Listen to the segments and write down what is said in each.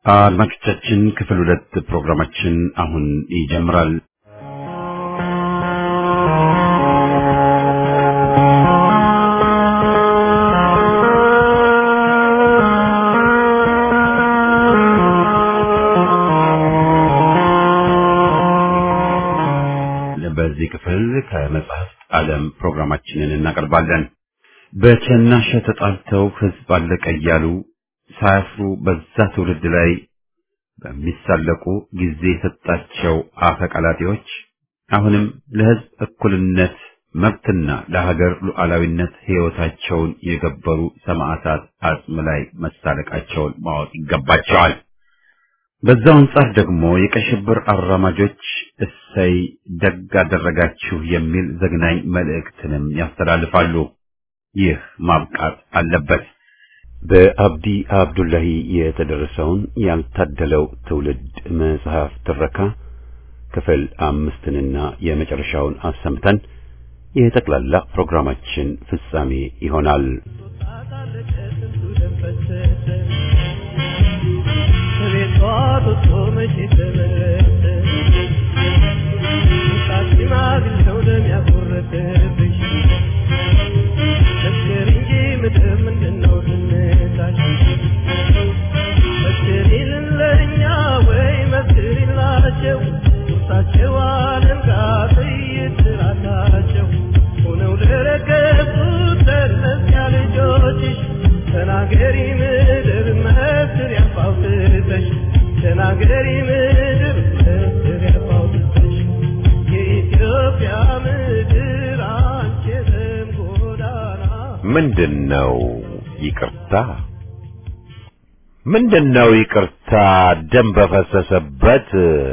አድማጮቻችን ክፍል ሁለት ፕሮግራማችን አሁን ይጀምራል። በዚህ ክፍል ከመጽሐፍት ዓለም ፕሮግራማችንን እናቀርባለን። በቸናሸ ተጣልተው ሕዝብ አለቀ እያሉ ሳያፍሩ በዛ ትውልድ ላይ በሚሳለቁ ጊዜ የሰጣቸው አፈቀላጤዎች አሁንም ለሕዝብ እኩልነት መብትና ለሀገር ሉዓላዊነት ሕይወታቸውን የገበሩ ሰማዕታት አጽም ላይ መሳለቃቸውን ማወቅ ይገባቸዋል። በዛው አንጻር ደግሞ የቀይ ሽብር አራማጆች እሰይ ደግ አደረጋችሁ የሚል ዘግናኝ መልእክትንም ያስተላልፋሉ። ይህ ማብቃት አለበት። በአብዲ አብዱላሂ የተደረሰውን ያልታደለው ትውልድ መጽሐፍ ትረካ ክፍል አምስትንና የመጨረሻውን አሰምተን የጠቅላላ ፕሮግራማችን ፍጻሜ ይሆናል። ተናገሪ ምድር መስር ያፋውትተሽ ተናገሪ ምድር መስር ያፋውትተሽ የኢትዮጵያ ምድር አንቺ የደም ጎዳና ምንድነው ይቅርታ? ምንድነው ይቅርታ? ደም በፈሰሰበት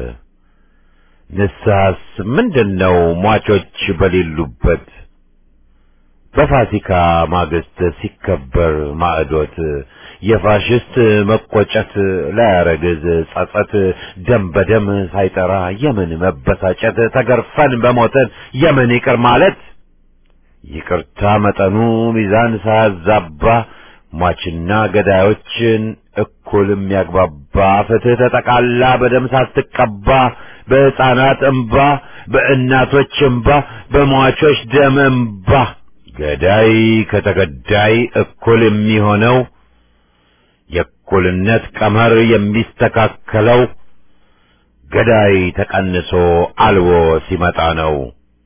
ንስሐስ ምንድነው ሟቾች በሌሉበት በፋሲካ ማግስት ሲከበር ማዕዶት የፋሽስት መቆጨት ላያረግዝ ጸጸት ደም በደም ሳይጠራ የምን መበሳጨት ተገርፈን በሞተን የምን ይቅር ማለት ይቅርታ መጠኑ ሚዛን ሳያዛባ ሟችና ገዳዮችን እኩል የሚያግባባ ፍትህ ተጠቃላ በደም ሳትቀባ በሕፃናት እምባ በእናቶች እምባ በሟቾች ደም እምባ ገዳይ ከተገዳይ እኩል የሚሆነው የእኩልነት ቀመር የሚስተካከለው ገዳይ ተቀንሶ አልቦ ሲመጣ ነው።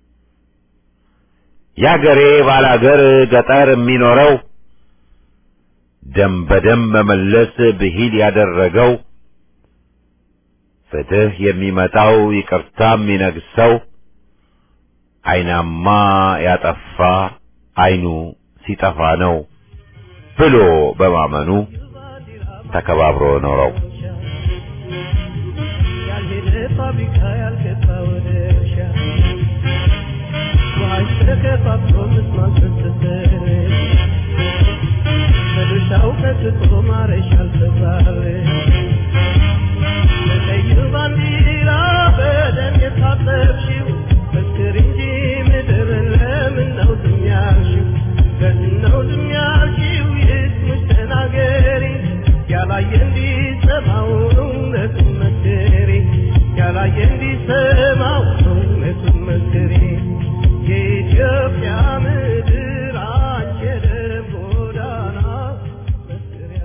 ያገሬ ባላገር ገጠር የሚኖረው ደም በደም መመለስ ብሂል ያደረገው ፍትህ የሚመጣው ይቅርታ የሚነግሰው አይናማ ያጠፋ አይኑ ሲጠፋ ነው ብሎ በማመኑ ተከባብሮ ኖረው ያልሄደ ፋብሪካ ያልገባ ወደ እርሻ ውሃሽ ተከፋፍሎ ምስማር ፈሰሰ በድርሻው ቀጥቶ ማረሻ አልተባለ በቀዩ ባንዲራ በደም የታጠብሽው መስክር እንጂ ምድር ለምን ነው ዝም ያልሽው? ለምን ነው ዝም ያልሽው? ይስሙሽ ተናገሪ ያላየ እንዲሰማው እውነቱን መስክሪ ያላየ እንዲሰማው እውነቱን መስክሪ የኢትዮጵያ ምድር አንቺ የደም ጎዳና መስክሪያ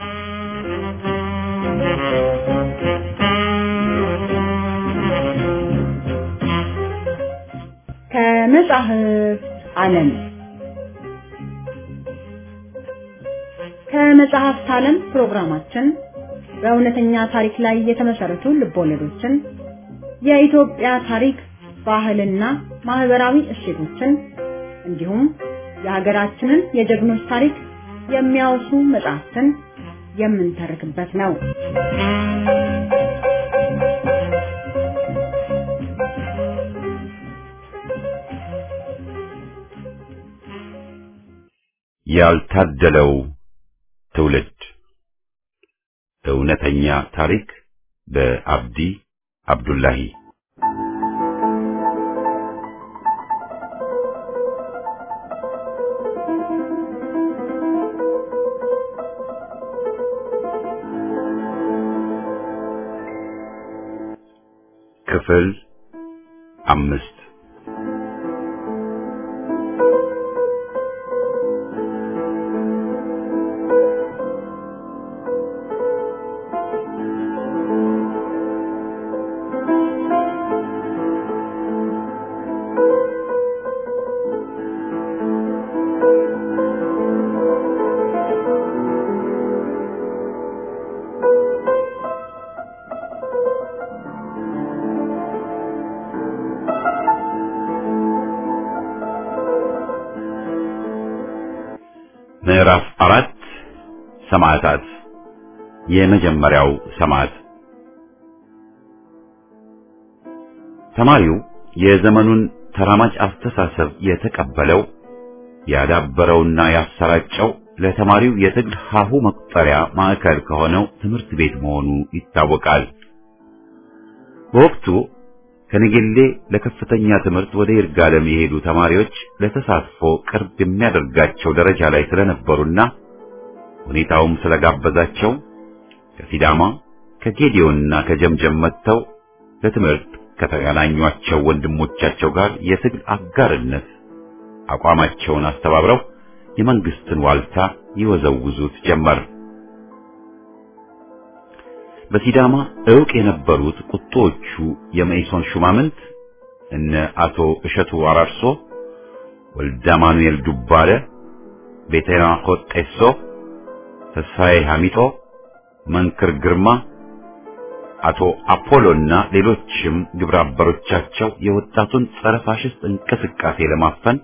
ከመጽሐፍት ዓለም ከመጽሐፍት ዓለም ፕሮግራማችን በእውነተኛ ታሪክ ላይ የተመሰረቱ ልቦለዶችን፣ የኢትዮጵያ ታሪክ፣ ባህልና ማህበራዊ እሴቶችን እንዲሁም የሀገራችንን የጀግኖች ታሪክ የሚያወሱ መጽሐፍትን የምንተርክበት ነው። ያልታደለው ትውልድ እውነተኛ ታሪክ በአብዲ አብዱላሂ ክፍል አምስት ምዕራፍ አራት ሰማዕታት የመጀመሪያው ሰማዕት ተማሪው የዘመኑን ተራማጅ አስተሳሰብ የተቀበለው ያዳበረውና ያሰራጨው ለተማሪው የትግል ሀሁ መቁጠሪያ ማዕከል ከሆነው ትምህርት ቤት መሆኑ ይታወቃል። በወቅቱ ከነገሌ ለከፍተኛ ትምህርት ወደ ይርጋለም የሄዱ ተማሪዎች ለተሳትፎ ቅርብ የሚያደርጋቸው ደረጃ ላይ ስለነበሩና ሁኔታውም ስለጋበዛቸው ከሲዳማ ከጌዲዮንና ከጀምጀም መጥተው ለትምህርት ከተገናኟቸው ወንድሞቻቸው ጋር የትግል አጋርነት አቋማቸውን አስተባብረው የመንግስትን ዋልታ ይወዘውዙት ጀመር። በሲዳማ ዕውቅ የነበሩት ቁጦዎቹ የመኢሶን ሹማምንት እነ አቶ እሸቱ አራርሶ፣ ወልደ ማኑኤል ዱባለ፣ ቤተና ኮጤሶ፣ ተስፋዬ ሐሚጦ፣ መንክር ግርማ፣ አቶ አፖሎና ሌሎችም ግብረ አበሮቻቸው የወጣቱን ጸረ ፋሽስት እንቅስቃሴ ለማፈን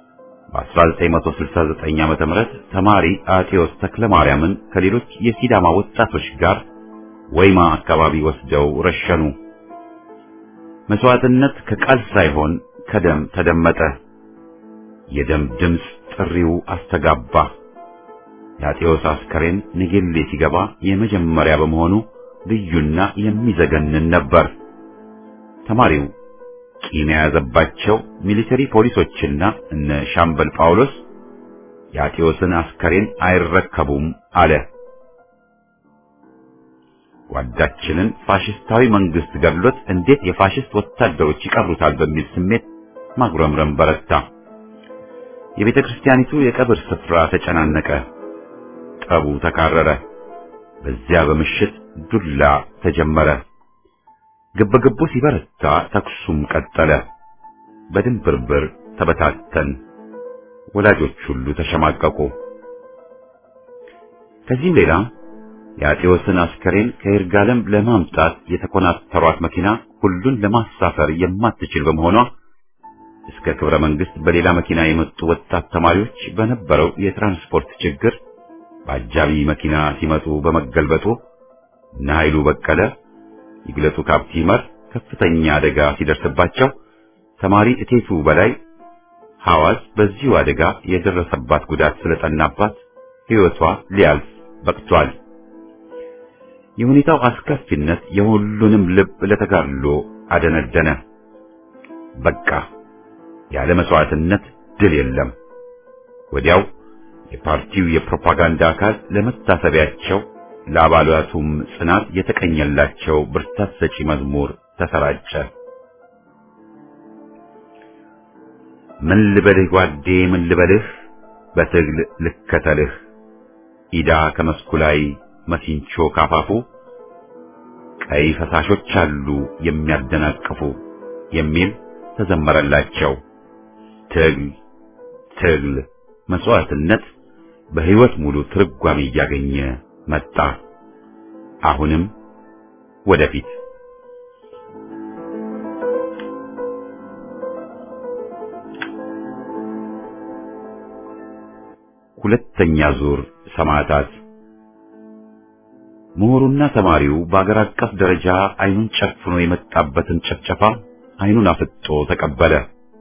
በ1969 ዓመተ ምህረት ተማሪ አቴዎስ ተክለማርያምን ከሌሎች የሲዳማ ወጣቶች ጋር ወይማ አካባቢ ወስደው ረሸኑ። መስዋዕትነት ከቃል ሳይሆን ከደም ተደመጠ። የደም ድምፅ ጥሪው አስተጋባ። የአጤዎስ አስከሬን ንጌሌ ሲገባ የመጀመሪያ በመሆኑ ልዩና የሚዘገንን ነበር። ተማሪው ቂም የያዘባቸው ሚሊተሪ ፖሊሶችና እነ ሻምበል ጳውሎስ የአጤዎስን አስከሬን አይረከቡም አለ። ጓዳችንን ፋሽስታዊ መንግስት ገድሎት እንዴት የፋሽስት ወታደሮች ይቀብሩታል በሚል ስሜት ማጉረምረም በረታ። የቤተ ክርስቲያኒቱ የቀብር ስፍራ ተጨናነቀ። ጠቡ ተካረረ። በዚያ በምሽት ዱላ ተጀመረ። ግብግቡ ሲበረታ ተኩሱም ቀጠለ። በድንብርብር ተበታተን። ወላጆች ሁሉ ተሸማቀቁ። ከዚህም ሌላ የአጤዎስን አስከሬን ከይርጋለም ለማምጣት የተኮናተሯት መኪና ሁሉን ለማሳፈር የማትችል በመሆኗ እስከ ክብረ መንግስት በሌላ መኪና የመጡ ወጣት ተማሪዎች በነበረው የትራንስፖርት ችግር በአጃቢ መኪና ሲመጡ በመገልበጡ እነ ኃይሉ በቀለ፣ ይግለጡ ካፕቲመር ከፍተኛ አደጋ ሲደርስባቸው ተማሪ እቴቱ በላይ ሐዋዝ በዚሁ አደጋ የደረሰባት ጉዳት ስለጠናባት ሕይወቷ ሊያልፍ በቅቷል። የሁኔታው አስከፊነት የሁሉንም ልብ ለተጋድሎ አደነደነ። በቃ ያለ መስዋዕትነት ድል የለም። ወዲያው የፓርቲው የፕሮፓጋንዳ አካል ለመታሰቢያቸው ለአባላቱም ጽናት የተቀኘላቸው ብርታት ሰጪ መዝሙር ተሰራጨ። ምን ልበልህ ጓዴ ምን ልበልህ በትግል ልከተልህ ኢዳ ከመስኩ ላይ መሲንቾ ካፋፉ ቀይ ፈሳሾች አሉ የሚያደናቅፉ የሚል ተዘመረላቸው። ትግል ትግል መስዋዕትነት በሕይወት ሙሉ ትርጓሜ እያገኘ መጣ። አሁንም ወደፊት ሁለተኛ ዙር ሰማዕታት ምሁሩና ተማሪው በአገር አቀፍ ደረጃ አይኑን ጨፍኖ የመጣበትን ጭፍጨፋ አይኑን አፍጦ ተቀበለ።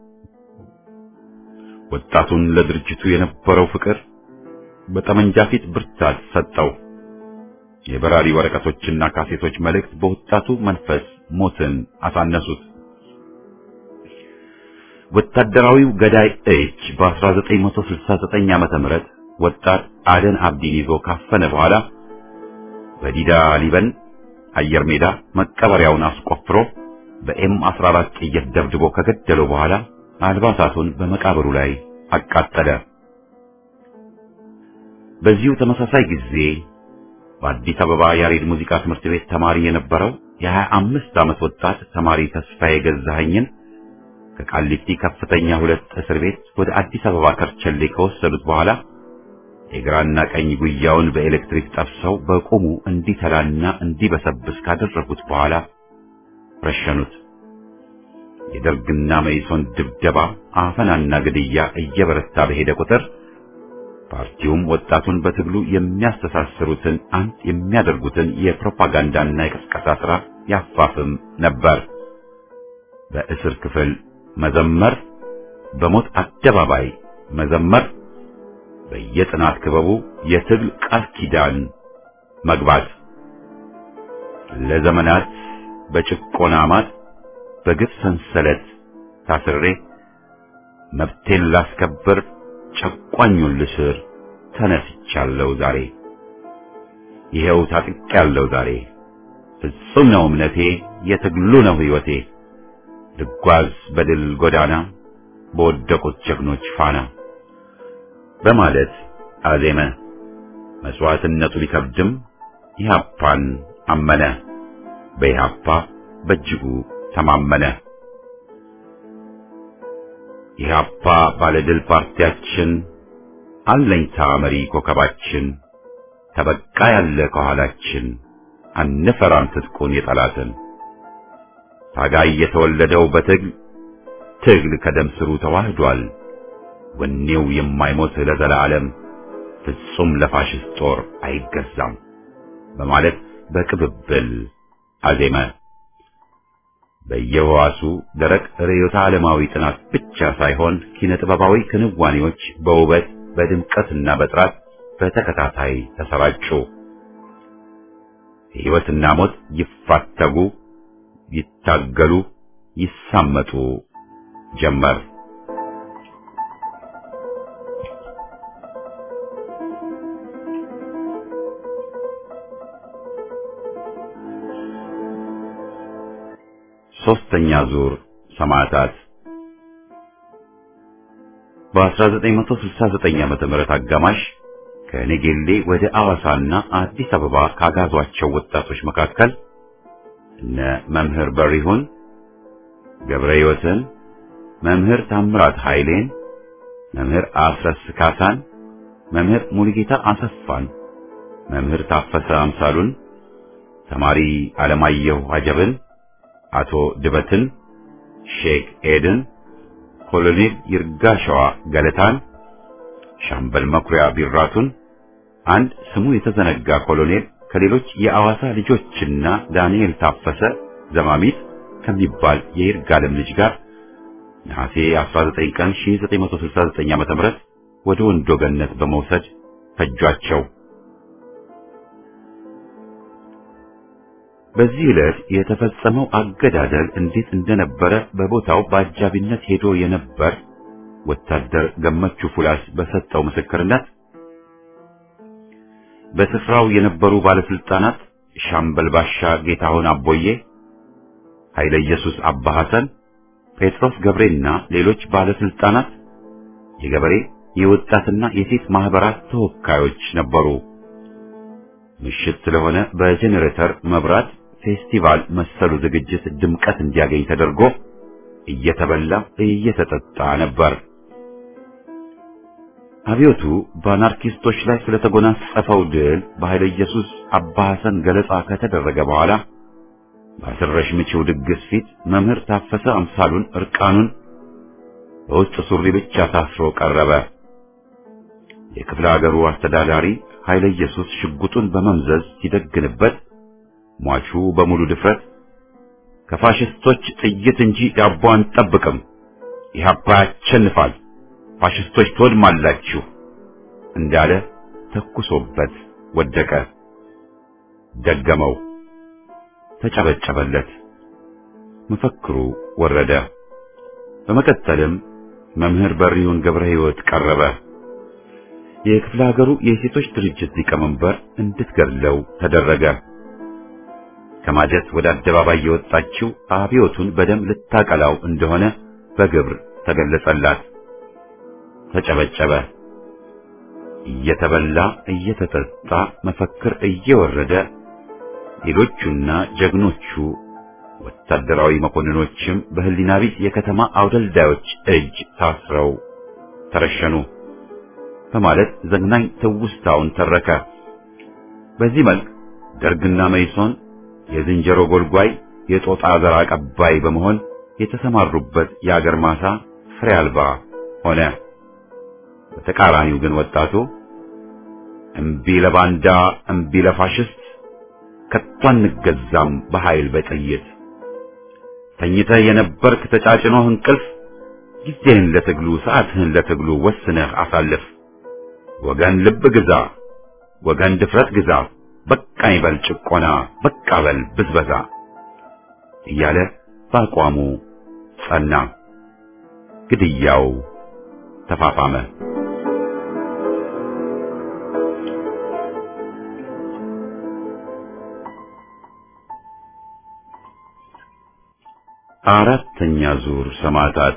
ወጣቱን ለድርጅቱ የነበረው ፍቅር በጠመንጃ ፊት ብርታት ሰጠው። የበራሪ ወረቀቶችና ካሴቶች መልእክት በወጣቱ መንፈስ ሞትን አሳነሱት። ወታደራዊው ገዳይ እጅ በ1969 ዓመተ ምህረት ወጣት አደን አብዲን ይዞ ካፈነ በኋላ በዲዳ ሊበን አየር ሜዳ መቀበሪያውን አስቆፍሮ በኤም 14 ጥይት ደብድቦ ከገደለው በኋላ አልባሳቱን በመቃብሩ ላይ አቃጠለ። በዚሁ ተመሳሳይ ጊዜ በአዲስ አበባ ያሬድ ሙዚቃ ትምህርት ቤት ተማሪ የነበረው የሀያ አምስት ዓመት ወጣት ተማሪ ተስፋዬ ገዛኸኝን ከቃሊቲ ከፍተኛ ሁለት እስር ቤት ወደ አዲስ አበባ ከርቸሌ ከወሰዱት በኋላ የግራና ቀኝ ጉያውን በኤሌክትሪክ ጠብሰው በቁሙ እንዲተላና እንዲበሰብስ ካደረጉት በኋላ ረሸኑት። የደርግና መኢሶን ድብደባ፣ አፈናና ግድያ እየበረታ በሄደ ቁጥር ፓርቲውም ወጣቱን በትግሉ የሚያስተሳስሩትን አንድ የሚያደርጉትን የፕሮፓጋንዳና የቅስቀሳ ሥራ ያፋፍም ነበር። በእስር ክፍል መዘመር፣ በሞት አደባባይ መዘመር፣ በየጥናት ክበቡ የትግል ቃል ኪዳን መግባት ለዘመናት በጭቆና ማጥ በግፍ ሰንሰለት ታስሬ መብቴን ላስከብር ጨቋኙን ልስር ተነስቻለሁ ዛሬ ይሄው ታጥቄያለሁ ዛሬ ፍጹም ነው እምነቴ የትግሉ ነው ሕይወቴ ልጓዝ በድል ጎዳና በወደቁት ጀግኖች ፋና በማለት አዜመ። መስዋዕትነቱ ቢከብድም ኢህአፓን አመነ። በኢህአፓ በእጅጉ ተማመነ። ኢህአፓ ባለድል ፓርቲያችን አለኝታ መሪ ኮከባችን ተበቃ ያለ ከኋላችን አንፈራም ትጥቁን የጠላትን ታጋይ የተወለደው በትግል ትግል ከደም ስሩ ተዋህዷል። ወኔው የማይሞት ለዘላለም ፍጹም ለፋሽስት ጦር አይገዛም በማለት በቅብብል አዜመ። በየህዋሱ ደረቅ ርዕዮተ ዓለማዊ ጥናት ብቻ ሳይሆን ኪነ ጥበባዊ ክንዋኔዎች በውበት በድምቀትና በጥራት በተከታታይ ተሰራጩ። ሕይወትና ሞት ይፋተጉ፣ ይታገሉ፣ ይሳመጡ ጀመር። ሶስተኛ ዙር ሰማዕታት በ1969 ዓመተ ምህረት አጋማሽ ከነጌሌ ወደ አዋሳና አዲስ አበባ ካጋዟቸው ወጣቶች መካከል እነ መምህር በሪሁን ገብረ ሕይወትን፣ መምህር ታምራት ኃይሌን፣ መምህር አስረስ ካሳን፣ መምህር ሙሉጌታ አሰፋን፣ መምህር ታፈሰ አምሳሉን፣ ተማሪ አለማየሁ አጀብን አቶ ድበትን፣ ሼክ ኤድን፣ ኮሎኔል ይርጋሸዋ ገለታን፣ ሻምበል መኩሪያ ቢራቱን፣ አንድ ስሙ የተዘነጋ ኮሎኔል ከሌሎች የአዋሳ ልጆችና ዳንኤል ታፈሰ ዘማሚት ከሚባል የይርጋለም ልጅ ጋር ነሐሴ 19 ቀን 1969 ዓ.ም ወደ ወንዶ ገነት በመውሰድ ፈጇቸው። በዚህ ዕለት የተፈጸመው አገዳደል እንዴት እንደነበረ በቦታው በአጃቢነት ሄዶ የነበር ወታደር ገመቹ ፉላስ በሰጠው ምስክርነት በስፍራው የነበሩ ባለስልጣናት ሻምበል ባሻ ጌታሁን አቦዬ፣ ኃይለ ኢየሱስ አባ ሐሰን፣ ጴጥሮስ ገብሬና ሌሎች ባለስልጣናት፣ የገበሬ የወጣትና የሴት ማህበራት ተወካዮች ነበሩ። ምሽት ስለሆነ በጄኔሬተር መብራት ፌስቲቫል መሰሉ ዝግጅት ድምቀት እንዲያገኝ ተደርጎ እየተበላ እየተጠጣ ነበር። አብዮቱ በአናርኪስቶች ላይ ስለተጎናጸፈው ድል በኃይለ ኢየሱስ አባ ሐሰን ገለጻ ከተደረገ በኋላ በአስረሽ ምቺው ድግስ ፊት መምህር ታፈሰ አምሳሉን እርቃኑን በውስጥ ሱሪ ብቻ ታስሮ ቀረበ። የክፍለ ሀገሩ አስተዳዳሪ ኃይለ ኢየሱስ ሽጉጡን በመምዘዝ ሲደግንበት ሟቹ በሙሉ ድፍረት ከፋሽስቶች ጥይት እንጂ ዳቦ አንጠብቅም፣ ኢህአፓ ያሸንፋል፣ ፋሽስቶች ትወድማላችሁ እንዳለ ተኩሶበት ወደቀ። ደገመው፣ ተጨበጨበለት። መፈክሩ ወረደ። በመቀጠልም መምህር በሪውን ገብረ ሕይወት ቀረበ። የክፍለ ሀገሩ የሴቶች ድርጅት ሊቀመንበር እንድትገድለው ተደረገ። ከማጀት ወደ አደባባይ የወጣችው አብዮቱን በደም ልታቀላው እንደሆነ በግብር ተገለጸላት። ተጨበጨበ። እየተበላ እየተጠጣ መፈክር እየወረደ ሌሎቹና ጀግኖቹ ወታደራዊ መኮንኖችም በህሊና ቢስ የከተማ አውደልዳዮች እጅ ታስረው ተረሸኑ በማለት ዘግናኝ ትውስታውን ተረከ። በዚህ መልክ ደርግና መይሶን የዝንጀሮ ጎልጓይ የጦጣ ዘር አቀባይ በመሆን የተሰማሩበት የአገር ማሳ ፍሬ አልባ ሆነ። በተቃራኒው ግን ወጣቱ እምቢ ለባንዳ እምቢ ለፋሽስት ከቶ አንገዛም በኃይል በጥይት ተኝተህ የነበርክ ተጫጭኖህ እንቅልፍ ጊዜህን ለትግሉ ሰዓትህን ለትግሉ ወስነህ አሳልፍ። ወገን ልብ ግዛ፣ ወገን ድፍረት ግዛ፣ በቃኝ በል ጭቆና፣ በቃ በል ብዝበዛ እያለ በአቋሙ ጸና። ግድያው ተፋፋመ። አራተኛ ዙር ሰማዕታት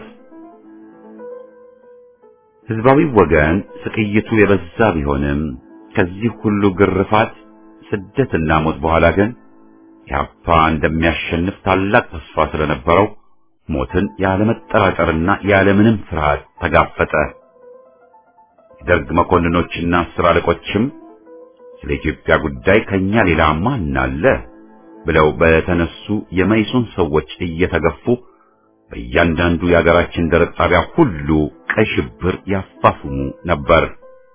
ህዝባዊ ወገን ስቅይቱ የበዛ ቢሆንም ከዚህ ሁሉ ግርፋት ስደትና ሞት በኋላ ግን ኢህአፓ እንደሚያሸንፍ ታላቅ ተስፋ ስለነበረው ሞትን ያለመጠራጠርና ያለምንም ፍርሃት ተጋፈጠ። የደርግ መኮንኖችና አስር አለቆችም ስለ ኢትዮጵያ ጉዳይ ከኛ ሌላ ማን አለ ብለው በተነሱ የመይሶን ሰዎች እየተገፉ በእያንዳንዱ የአገራችን ደረቅ ጣቢያ ሁሉ ቀይ ሽብር ያፋፍሙ ነበር።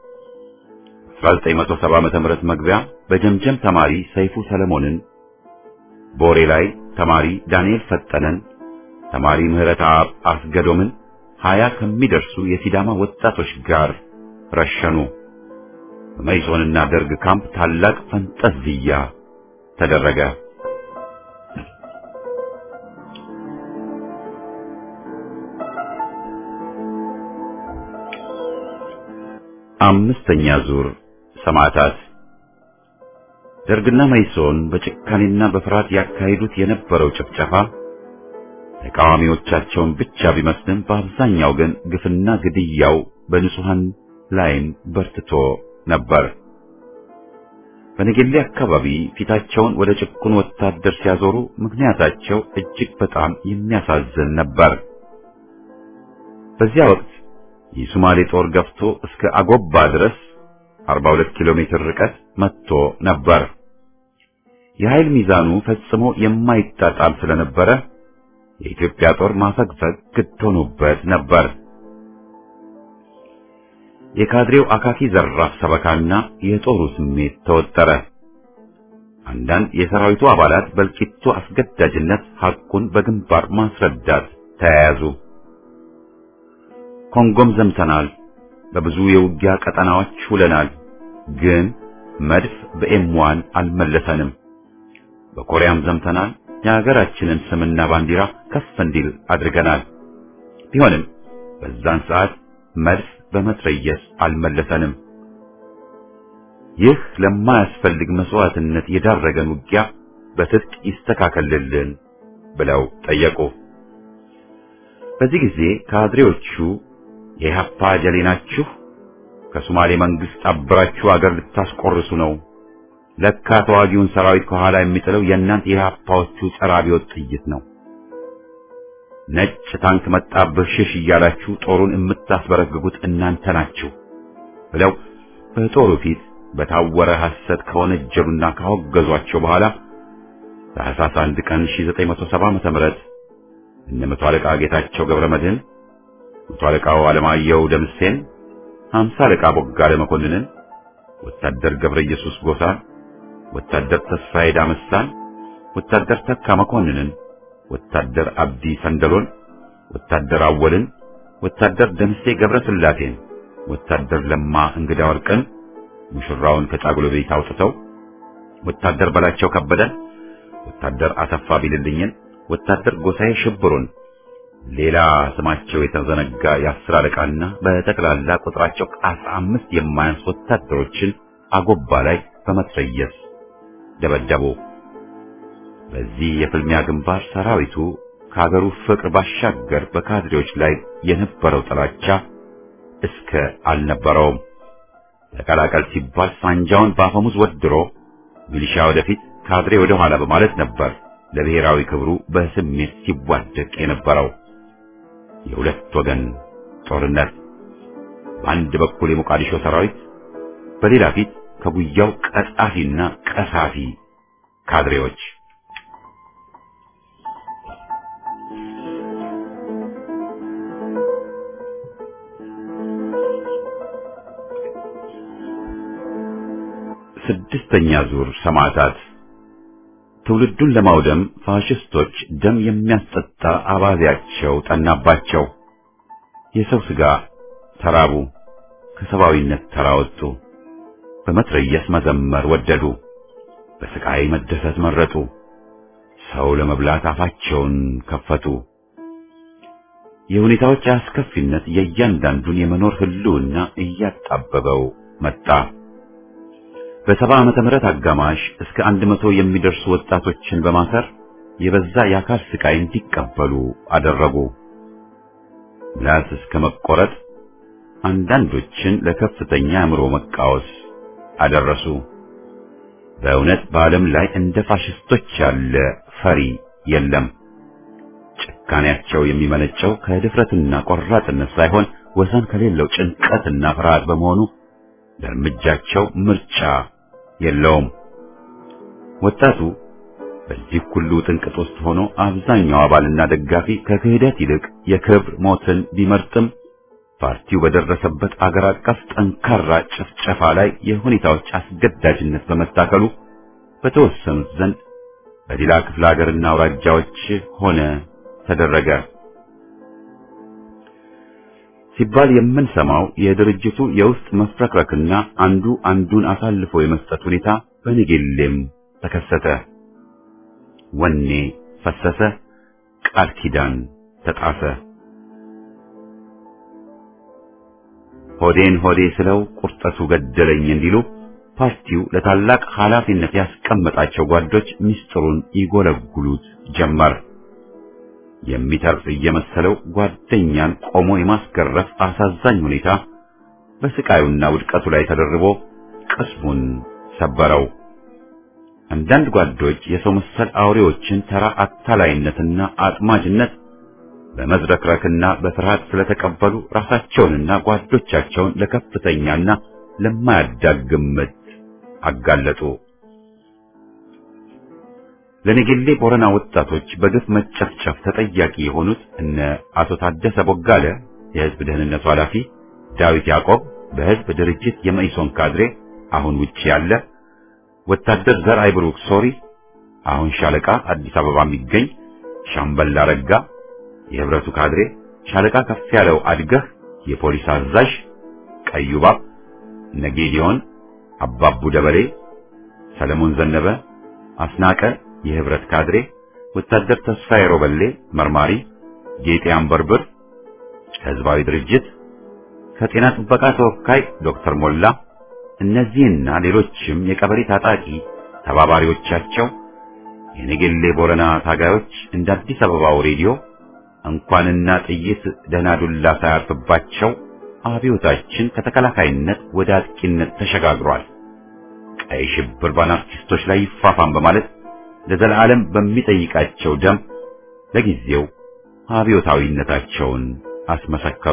1970 ዓመተ ምህረት መግቢያ በጀምጀም ተማሪ ሰይፉ ሰለሞንን፣ ቦሬ ላይ ተማሪ ዳንኤል ፈጠነን፣ ተማሪ ምህረት አብ አስገዶምን ሀያ ከሚደርሱ የሲዳማ ወጣቶች ጋር ረሸኑ። በመይሶንና ደርግ ካምፕ ታላቅ ፈንጠዝያ ተደረገ። አምስተኛ ዙር ሰማዕታት ደርግና መይሶን በጭካኔና በፍርሃት ያካሂዱት የነበረው ጭፍጨፋ ተቃዋሚዎቻቸውን ብቻ ቢመስልም በአብዛኛው ግን ግፍና ግድያው በንጹሐን ላይም በርትቶ ነበር። በነገሌ አካባቢ ፊታቸውን ወደ ጭቁን ወታደር ሲያዞሩ ምክንያታቸው እጅግ በጣም የሚያሳዝን ነበር። በዚያ ወቅት የሶማሌ ጦር ገፍቶ እስከ አጎባ ድረስ 42 ኪሎ ሜትር ርቀት መጥቶ ነበር። የኃይል ሚዛኑ ፈጽሞ የማይጣጣም ስለነበረ የኢትዮጵያ ጦር ማፈግፈግ ግድ ሆኖበት ነበር። የካድሬው አካኪ ዘራፍ ሰበካና የጦሩ ስሜት ተወጠረ። አንዳንድ የሰራዊቱ አባላት በእልቂቱ አስገዳጅነት ሐቁን በግንባር ማስረዳት ተያያዙ። ኮንጎም ዘምተናል፣ በብዙ የውጊያ ቀጠናዎች ውለናል፣ ግን መድፍ በኤምዋን አልመለሰንም። በኮሪያም ዘምተናል፣ የሀገራችንን ስምና ባንዲራ ከፍ እንዲል አድርገናል። ቢሆንም በዛን ሰዓት መድፍ በመትረየስ አልመለሰንም። ይህ ለማያስፈልግ መስዋዕትነት የዳረገን ውጊያ በትጥቅ ይስተካከልልን ብለው ጠየቁ። በዚህ ጊዜ ካድሬዎቹ የኢህአፓ ጀሌ ናችሁ፣ ከሶማሌ መንግስት አብራችሁ አገር ልታስቆርሱ ነው። ለካ ተዋጊውን ሰራዊት ከኋላ የሚጥለው የእናንተ የኢህአፓዎቹ ጸረ አብዮት ጥይት ነው። ነጭ ታንክ መጣብህ ሽሽ እያላችሁ ጦሩን የምታስበረግጉት እናንተ ናችሁ ብለው በጦሩ ፊት በታወረ ሐሰት ከወነጀሉና ካወገዟቸው በኋላ ታኅሳስ አንድ ቀን 1970 ዓመተ ምህረት እነ መቶ አለቃ ጌታቸው ገብረ መድህን፣ መቶ አለቃው አለማየሁ ደምሴን፣ ሀምሳ አለቃ ቦጋለ መኮንንን፣ ወታደር ገብረ ኢየሱስ ጎሳን፣ ወታደር ተስፋዬ ዳመሳን፣ ወታደር ተካ መኮንንን፣ ወታደር አብዲ ሰንደሎን፣ ወታደር አወልን፣ ወታደር ደምሴ ገብረ ስላሴን፣ ወታደር ለማ እንግዳ ወርቅን ሙሽራውን ከጫጉሎ ቤት አውጥተው ወታደር በላቸው ከበደን፣ ወታደር አሰፋ ቢልልኝን፣ ወታደር ጎሳዬ ሽብሩን፣ ሌላ ስማቸው የተዘነጋ የአስር አለቃና በጠቅላላ ቁጥራቸው ከአስራ አምስት የማያንስ ወታደሮችን አጎባ ላይ በመትረየስ ደበደቡ። በዚህ የፍልሚያ ግንባር ሰራዊቱ ከሀገሩ ፍቅር ባሻገር በካድሬዎች ላይ የነበረው ጥላቻ እስከ አልነበረውም። ተቀላቀል ሲባል ሳንጃውን በአፈሙዝ ወድሮ ሚሊሻ ወደፊት ካድሬ ወደ ኋላ በማለት ነበር ለብሔራዊ ክብሩ በስሜት ሲዋደቅ የነበረው። የሁለት ወገን ጦርነት፣ በአንድ በኩል የሞቃዲሾ ሰራዊት፣ በሌላ ፊት ከጉያው ቀጣፊና ቀሳፊ ካድሬዎች። ስድስተኛ ዙር ሰማዕታት ትውልዱን ለማውደም ፋሽስቶች ደም የሚያስጠጣ አባዜያቸው ጠናባቸው። የሰው ሥጋ ተራቡ፣ ከሰብአዊነት ተራወጡ። በመትረየስ መዘመር ወደዱ፣ በስቃይ መደሰት መረጡ። ሰው ለመብላት አፋቸውን ከፈቱ። የሁኔታዎች አስከፊነት የእያንዳንዱን የመኖር ህልውና እያጣበበው መጣ። በሰባ ዓመተ ምህረት አጋማሽ እስከ አንድ መቶ የሚደርሱ ወጣቶችን በማሰር የበዛ የአካል ስቃይ እንዲቀበሉ አደረጉ። ምላስ እስከ መቆረጥ፣ አንዳንዶችን ለከፍተኛ አእምሮ መቃወስ አደረሱ። በእውነት በዓለም ላይ እንደ ፋሽስቶች ያለ ፈሪ የለም። ጭካኔያቸው የሚመነጨው ከድፍረትና ቆራጥነት ሳይሆን ወሰን ከሌለው ጭንቀትና ፍርሃት በመሆኑ ለእርምጃቸው ምርጫ የለውም። ወጣቱ በዚህ ሁሉ ጥንቅጥ ውስጥ ሆኖ አብዛኛው አባልና ደጋፊ ከክህደት ይልቅ የክብር ሞትን ቢመርጥም ፓርቲው በደረሰበት አገር አቀፍ ጠንካራ ጭፍጨፋ ላይ የሁኔታዎች አስገዳጅነት በመታከሉ በተወሰኑት ዘንድ በሌላ ክፍለ ሀገርና አውራጃዎች ሆነ ተደረገ ሲባል የምንሰማው የድርጅቱ የውስጥ መፍረክረክና አንዱ አንዱን አሳልፎ የመስጠት ሁኔታ በንጌሌም ተከሰተ። ወኔ ፈሰሰ፣ ቃል ኪዳን ተጣሰ። ሆዴን ሆዴ ስለው ቁርጠቱ ገደለኝ እንዲሉ ፓርቲው ለታላቅ ኃላፊነት ያስቀመጣቸው ጓዶች ምስጢሩን ይጎለጉሉት ጀመር። የሚተርፍ እየመሰለው ጓደኛን ቆሞ የማስገረፍ አሳዛኝ ሁኔታ በስቃዩና ውድቀቱ ላይ ተደርቦ ቅስሙን ሰበረው። አንዳንድ ጓዶች የሰው መሰል አውሬዎችን ተራ አታላይነትና አጥማጅነት በመዝረክረክና በፍርሃት ስለተቀበሉ ራሳቸውንና ጓዶቻቸውን ለከፍተኛና ለማያዳግም ምት አጋለጡ። ለነገሌ ቦረና ወጣቶች በግፍ መጨፍጨፍ ተጠያቂ የሆኑት እነ አቶ ታደሰ ቦጋለ የህዝብ ደህንነቱ ኃላፊ፣ ዳዊት ያዕቆብ በህዝብ ድርጅት የመኢሶን ካድሬ አሁን ውጪ ያለ፣ ወታደር ዘርአይ ብሩክ ሶሪ አሁን ሻለቃ አዲስ አበባ የሚገኝ፣ ሻምበል አረጋ የህብረቱ ካድሬ፣ ሻለቃ ከፍ ያለው አድገህ የፖሊስ አዛዥ፣ ቀዩባብ ነጌዲዮን፣ አባቡ ደበሌ፣ ሰለሞን ዘነበ፣ አስናቀ የህብረት ካድሬ፣ ወታደር ተስፋዬ ሮበሌ መርማሪ፣ ጌጤ አንበርብር ህዝባዊ ድርጅት ከጤና ጥበቃ ተወካይ ዶክተር ሞላ እነዚህና ሌሎችም የቀበሌ ታጣቂ ተባባሪዎቻቸው የነገሌ ቦረና ታጋዮች እንደ አዲስ አበባው ሬዲዮ እንኳንና ጥይት ደህና ዱላ ሳያርፍባቸው አብዮታችን ከተከላካይነት ወደ አጥቂነት ተሸጋግሯል፣ ቀይ ሽብር በአናርኪስቶች ላይ ይፋፋም በማለት ለዘላለም በሚጠይቃቸው ደም ለጊዜው አብዮታዊነታቸውን አስመሰከሩ።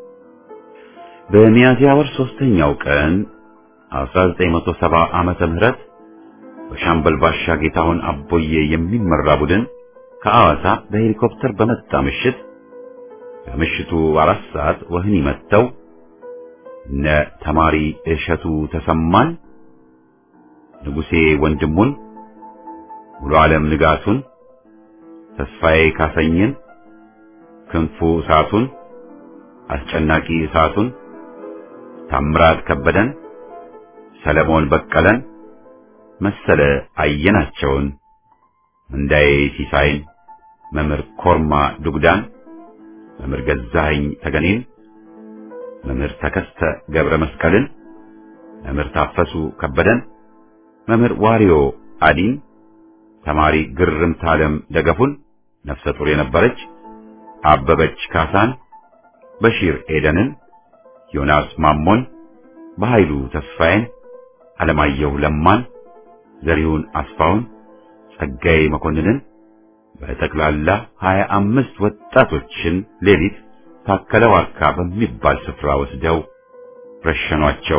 በሚያዝያ ወር ሶስተኛው ቀን 1970 ዓመተ ምህረት በሻምበል ባሻ ጌታሁን አቦዬ የሚመራ ቡድን ከአዋሳ በሄሊኮፕተር በመጣ ምሽት ከምሽቱ አራት ሰዓት ወህኒ መጥተው እነ ተማሪ እሸቱ ተሰማን፣ ንጉሴ ወንድሙን፣ ሙሉ ዓለም ንጋቱን፣ ተስፋዬ ካሰኝን፣ ክንፉ እሳቱን፣ አስጨናቂ እሳቱን፣ ታምራት ከበደን፣ ሰለሞን በቀለን፣ መሰለ አየናቸውን፣ እንዳዬ ሲሳይን፣ መምህር ኮርማ ዱግዳን፣ መምህር ገዛኸኝ ተገኔን፣ መምህር ተከስተ ገብረ መስቀልን፣ መምህር ታፈሱ ከበደን፣ መምህር ዋሪዮ አዲን፣ ተማሪ ግርምት ዓለም ደገፉን ነፍሰ ጡር የነበረች አበበች ካሳን፣ በሺር ኤደንን፣ ዮናስ ማሞን፣ በኃይሉ ተስፋዬን፣ አለማየሁ ለማን፣ ዘሪሁን አስፋውን፣ ጸጋዬ መኮንንን በጠቅላላ ሀያ አምስት ወጣቶችን ሌሊት ታከለ ዋርካ በሚባል ስፍራ ወስደው ረሸኗቸው።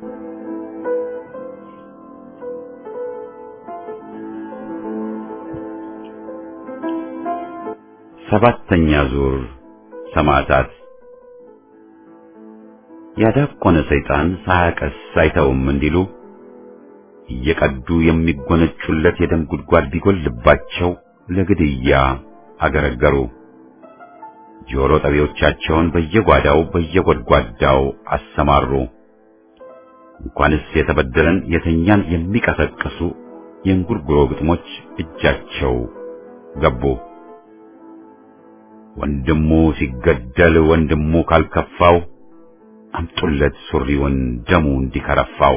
ሰባተኛ ዙር ሰማዕታት። ያዳቆነ ሰይጣን ሳያቀስ አይተውም እንዲሉ እየቀዱ የሚጎነጩለት የደም ጉድጓድ ቢጎልባቸው ለግድያ አገረገሩ። ጆሮ ጠቢዎቻቸውን በየጓዳው በየጎድጓዳው አሰማሩ። እንኳንስ የተበደለን የተኛን የሚቀሰቅሱ የእንጉርጉሮ ግጥሞች እጃቸው ገቡ። ወንድሙ ሲገደል ወንድሙ ካልከፋው አምጡለት ሱሪውን ደሙ እንዲከረፋው።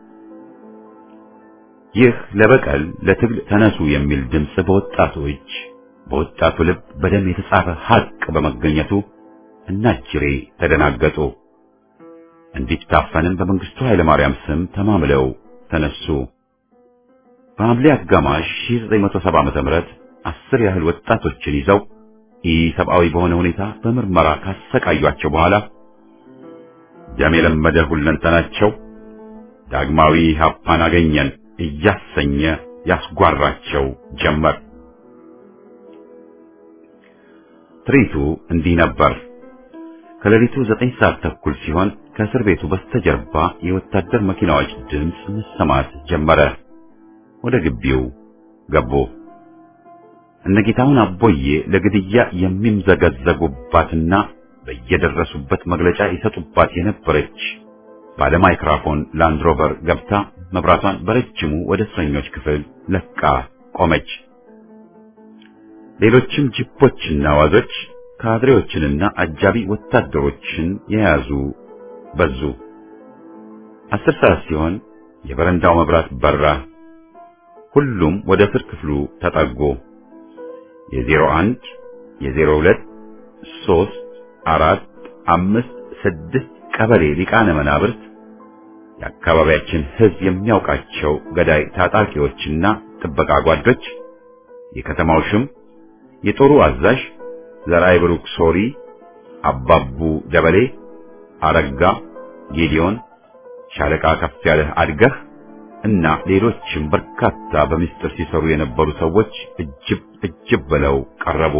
ይህ ለበቀል ለትግል ተነሱ የሚል ድምፅ በወጣቱ እጅ በወጣቱ ልብ በደም የተጻፈ ሐቅ በመገኘቱ እናጅሬ ተደናገጡ። እንዲታፈንም በመንግስቱ ኃይለ ማርያም ስም ተማምለው ተነሱ። በሐምሌ አጋማሽ 1970 ዓመተ ምህረት አስር ያህል ወጣቶችን ይዘው ኢሰብአዊ በሆነ ሁኔታ በምርመራ ካሰቃዩአቸው በኋላ ደም የለመደ ሁለንተናቸው ዳግማዊ ሀፓን አገኘን እያሰኘ ያስጓራቸው ጀመር። ትርኢቱ እንዲህ ነበር። ከሌሊቱ ዘጠኝ ሰዓት ተኩል ሲሆን ከእስር ቤቱ በስተጀርባ የወታደር መኪናዎች ድምፅ መሰማት ጀመረ። ወደ ግቢው ገቡ። እነጌታውን አቦዬ ለግድያ የሚምዘገዘጉባትና በየደረሱበት መግለጫ ይሰጡባት የነበረች ባለ ማይክራፎን ላንድሮቨር ገብታ መብራቷን በረጅሙ ወደ እስረኞች ክፍል ለቃ ቆመች። ሌሎችም ጂፖችና ዋዞች ካድሬዎችንና አጃቢ ወታደሮችን የያዙ በዙ። አስር ሰዓት ሲሆን የበረንዳው መብራት በራ። ሁሉም ወደ እስር ክፍሉ ተጠጉ። የዜሮ አንድ የዜሮ ሁለት ሶስት አራት አምስት ስድስት ቀበሌ ሊቃነ መናብርት የአካባቢያችን ሕዝብ የሚያውቃቸው ገዳይ ታጣቂዎችና ጥበቃ ጓዶች፣ የከተማው ሽም፣ የጦሩ አዛዥ ዘራይ ብሩክ ሶሪ፣ አባቡ ደበሌ፣ አረጋ ጌዲዮን፣ ሻለቃ ከፍ ያለህ አድገህ እና ሌሎችም በርካታ በምስጢር ሲሰሩ የነበሩ ሰዎች እጅብ እጅብ ብለው ቀረቡ።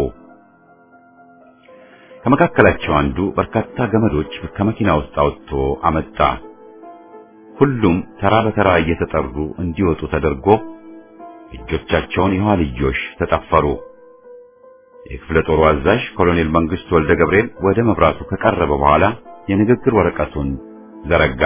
ከመካከላቸው አንዱ በርካታ ገመዶች ከመኪና ውስጥ አውጥቶ አመጣ። ሁሉም ተራ በተራ እየተጠሩ እንዲወጡ ተደርጎ እጆቻቸውን የኋልዮሽ ተጠፈሩ። የክፍለ ጦሩ አዛዥ ኮሎኔል መንግስቱ ወልደ ገብርኤል ወደ መብራቱ ከቀረበ በኋላ የንግግር ወረቀቱን ዘረጋ።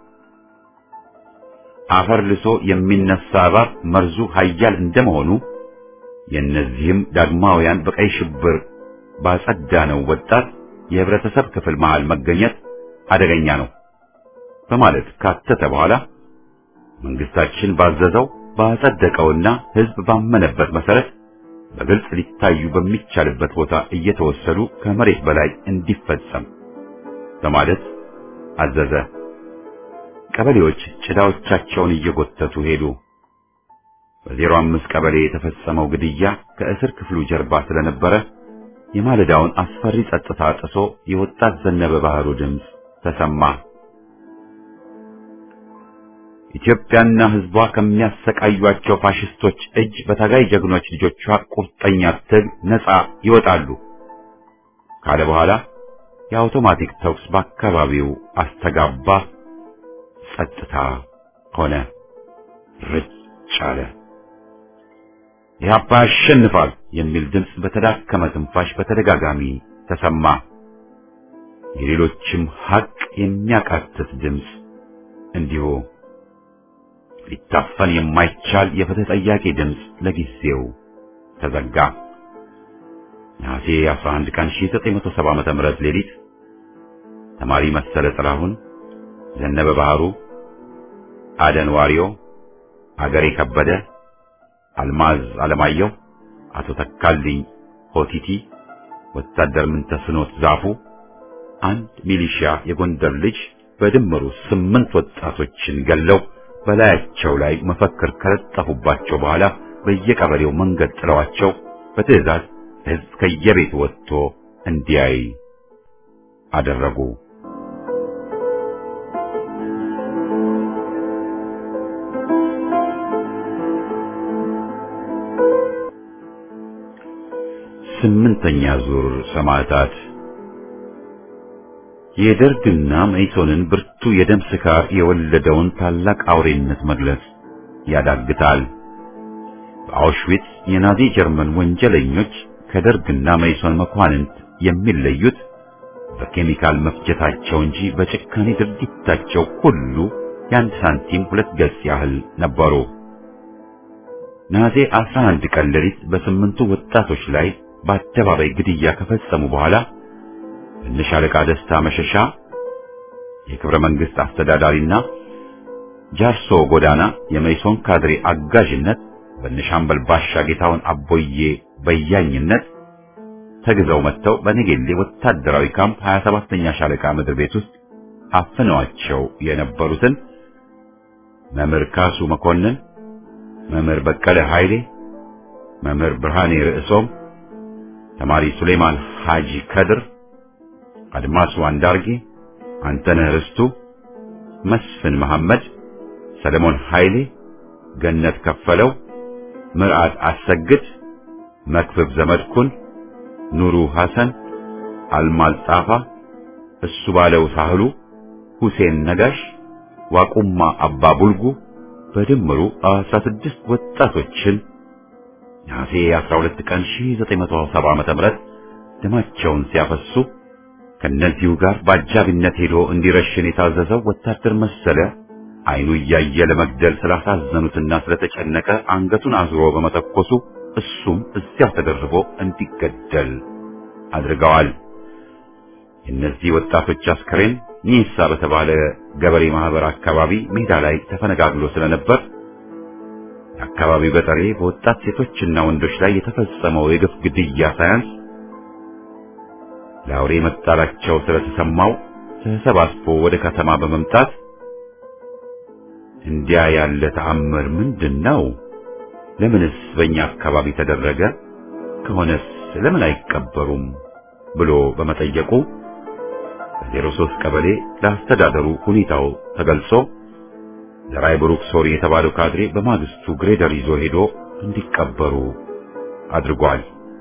አፈር ልሶ የሚነሳ እባብ መርዙ ኃያል እንደመሆኑ የእነዚህም ዳግማውያን በቀይ ሽብር ባጸዳነው ወጣት የህብረተሰብ ክፍል መሃል መገኘት አደገኛ ነው በማለት ካተተ በኋላ መንግስታችን ባዘዘው ባጸደቀውና ህዝብ ባመነበት መሰረት በግልጽ ሊታዩ በሚቻልበት ቦታ እየተወሰዱ ከመሬት በላይ እንዲፈጸም በማለት አዘዘ። ቀበሌዎች ጭዳዎቻቸውን እየጎተቱ ሄዱ። በዜሮ አምስት ቀበሌ የተፈጸመው ግድያ ከእስር ክፍሉ ጀርባ ስለነበረ የማለዳውን አስፈሪ ጸጥታ ጥሶ የወጣት ዘነበ ባህሩ ድምፅ ተሰማ። ኢትዮጵያና ህዝቧ ከሚያሰቃዩአቸው ፋሽስቶች እጅ በታጋይ ጀግኖች ልጆቿ ቁርጠኛ ትግል ነፃ ይወጣሉ ካለ በኋላ የአውቶማቲክ ተኩስ በአካባቢው አስተጋባ። ጸጥታ ሆነ። ርጭ አለ። ኢህአፓ ያሸንፋል የሚል ድምፅ በተዳከመ ትንፋሽ በተደጋጋሚ ተሰማ። የሌሎችም ሀቅ የሚያቃትት ድምፅ እንዲሁ ሊታፈን የማይቻል የፍትህ ጠያቂ ድምፅ ለጊዜው ተዘጋ። ነሐሴ 11 ቀን 1970 ዓመተ ምህረት ሌሊት ተማሪ መሰለ ጥላሁን፣ ዘነበ ባህሩ፣ አደን ዋሪዮ፣ አገሬ ከበደ፣ አልማዝ አለማየሁ፣ አቶ ተካልኝ ሆቲቲ፣ ወታደር ምንተስኖት ዛፉ፣ አንድ ሚሊሺያ የጎንደር ልጅ በድምሩ ስምንት ወጣቶችን ገለው በላያቸው ላይ መፈክር ከለጠፉባቸው በኋላ በየቀበሌው መንገድ ጥለዋቸው በትዕዛዝ ሕዝብ ከየቤቱ ወጥቶ እንዲያይ አደረጉ። ስምንተኛ ዙር ሰማዕታት የደርግና መኢሶንን ብርቱ የደም ስካር የወለደውን ታላቅ አውሬነት መግለጽ ያዳግታል። በአውሽዊትስ የናዚ ጀርመን ወንጀለኞች ከደርግና መኢሶን መኳንንት የሚለዩት በኬሚካል መፍጀታቸው እንጂ በጭካኔ ድርጊታቸው ሁሉ የአንድ ሳንቲም ሁለት ገጽ ያህል ነበሩ። ናዜ 11 ቀን ሌሊት በስምንቱ ወጣቶች ላይ በአደባባይ ግድያ ከፈጸሙ በኋላ በሻለቃ ደስታ መሸሻ የክብረ መንግስት አስተዳዳሪና ጃርሶ ጎዳና የመይሶን ካድሬ አጋዥነት በነሻምበል ባሻ ጌታውን አቦዬ በያኝነት ተግዘው መጥተው በነጌሌ ወታደራዊ ካምፕ 27ኛ ሻለቃ ምድር ቤት ውስጥ አፍነዋቸው የነበሩትን መምህር ካሱ መኮንን፣ መምህር በቀለ ኃይሌ፣ መምህር ብርሃኔ ርዕሶም፣ ተማሪ ሱሌማን ሐጂ ከድር፣ አድማሱ አንዳርጌ፣ አንተነህ ርስቱ፣ መስፍን መሐመድ፣ ሰለሞን ኃይሌ፣ ገነት ከፈለው፣ ምርዓት አሰግድ፣ መክብብ ዘመድኩን፣ ኑሩ ሐሰን፣ አልማዝ ጣፋ፣ እሱ ባለው ሳህሉ፣ ሁሴን ነጋሽ፣ ዋቁማ አባ ቡልጉ በድምሩ 16 ወጣቶችን ነሐሴ 12 ቀን 1970 ዓ.ም ደማቸውን ሲያፈሱ ከነዚሁ ጋር በአጃቢነት ሄዶ እንዲረሽን የታዘዘው ወታደር መሰለ አይኑ እያየ ለመግደል ስላሳዘኑትና ስለተጨነቀ አንገቱን አዙሮ በመተኮሱ እሱም እዚያው ተደርቦ እንዲገደል አድርገዋል። የእነዚህ ወጣቶች አስከሬን ኒሳ በተባለ ገበሬ ማህበር አካባቢ ሜዳ ላይ ተፈነጋግሎ ስለነበር የአካባቢው ገጠሬ በወጣት ሴቶችና ወንዶች ላይ የተፈጸመው የግፍ ግድያ ሳያንስ ለአውሬ መጣላቸው ስለተሰማው ተሰባስቦ ወደ ከተማ በመምጣት እንዲያ ያለ ተአምር ምንድን ነው? ለምንስ በእኛ አካባቢ ተደረገ? ከሆነስ ለምን አይቀበሩም? ብሎ በመጠየቁ በዜሮ ሦስት ቀበሌ ለአስተዳደሩ ሁኔታው ተገልጾ ዘራይ ብሩክ ሶሪ የተባለው ካድሬ በማግስቱ ግሬደር ይዞ ሄዶ እንዲቀበሩ አድርጓል።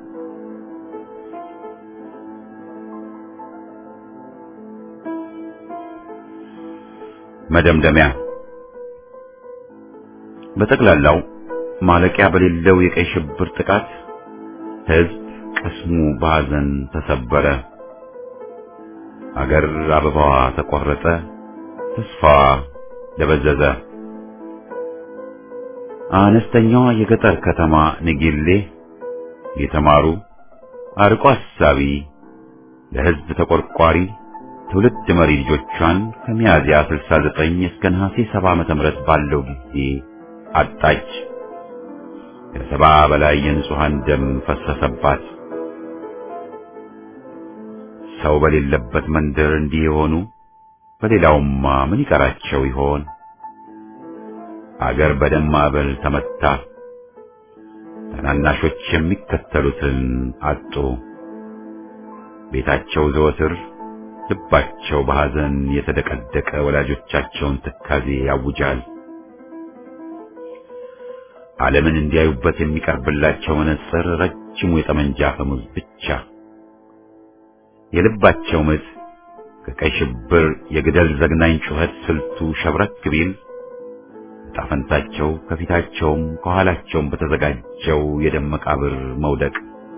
መደምደሚያ በጠቅላላው ማለቂያ በሌለው የቀይ ሽብር ጥቃት ሕዝብ ቅስሙ በሐዘን ተሰበረ። አገር አበባዋ ተቆረጠ፣ ተስፋዋ ደበዘዘ። አነስተኛዋ የገጠር ከተማ ንጌሌ የተማሩ አርቆ አሳቢ ለሕዝብ ተቆርቋሪ ትውልድ መሪ ልጆቿን ከሚያዝያ 69 እስከ ነሐሴ 70 ዓመተ ምህረት ባለው ጊዜ አጣች። ከሰባ በላይ የንጹሃን ደም ፈሰሰባት። ሰው በሌለበት መንደር እንዲህ የሆኑ በሌላውማ ምን ይቀራቸው ይሆን? አገር በደም ማዕበል ተመታ። ታናናሾች የሚከተሉትን አጡ። ቤታቸው ዘወትር ልባቸው በሐዘን የተደቀደቀ ወላጆቻቸውን ትካዜ ያውጃል። ዓለምን እንዲያዩበት የሚቀርብላቸው መነጽር ረጅሙ የጠመንጃ አፈሙዝ ብቻ። የልባቸው ምት ከቀይ ሽብር የግደል ዘግናኝ ጩኸት ስልቱ ሸብረክ ቢል ጣፈንታቸው ከፊታቸውም ከኋላቸውም በተዘጋጀው የደም መቃብር መውደቅ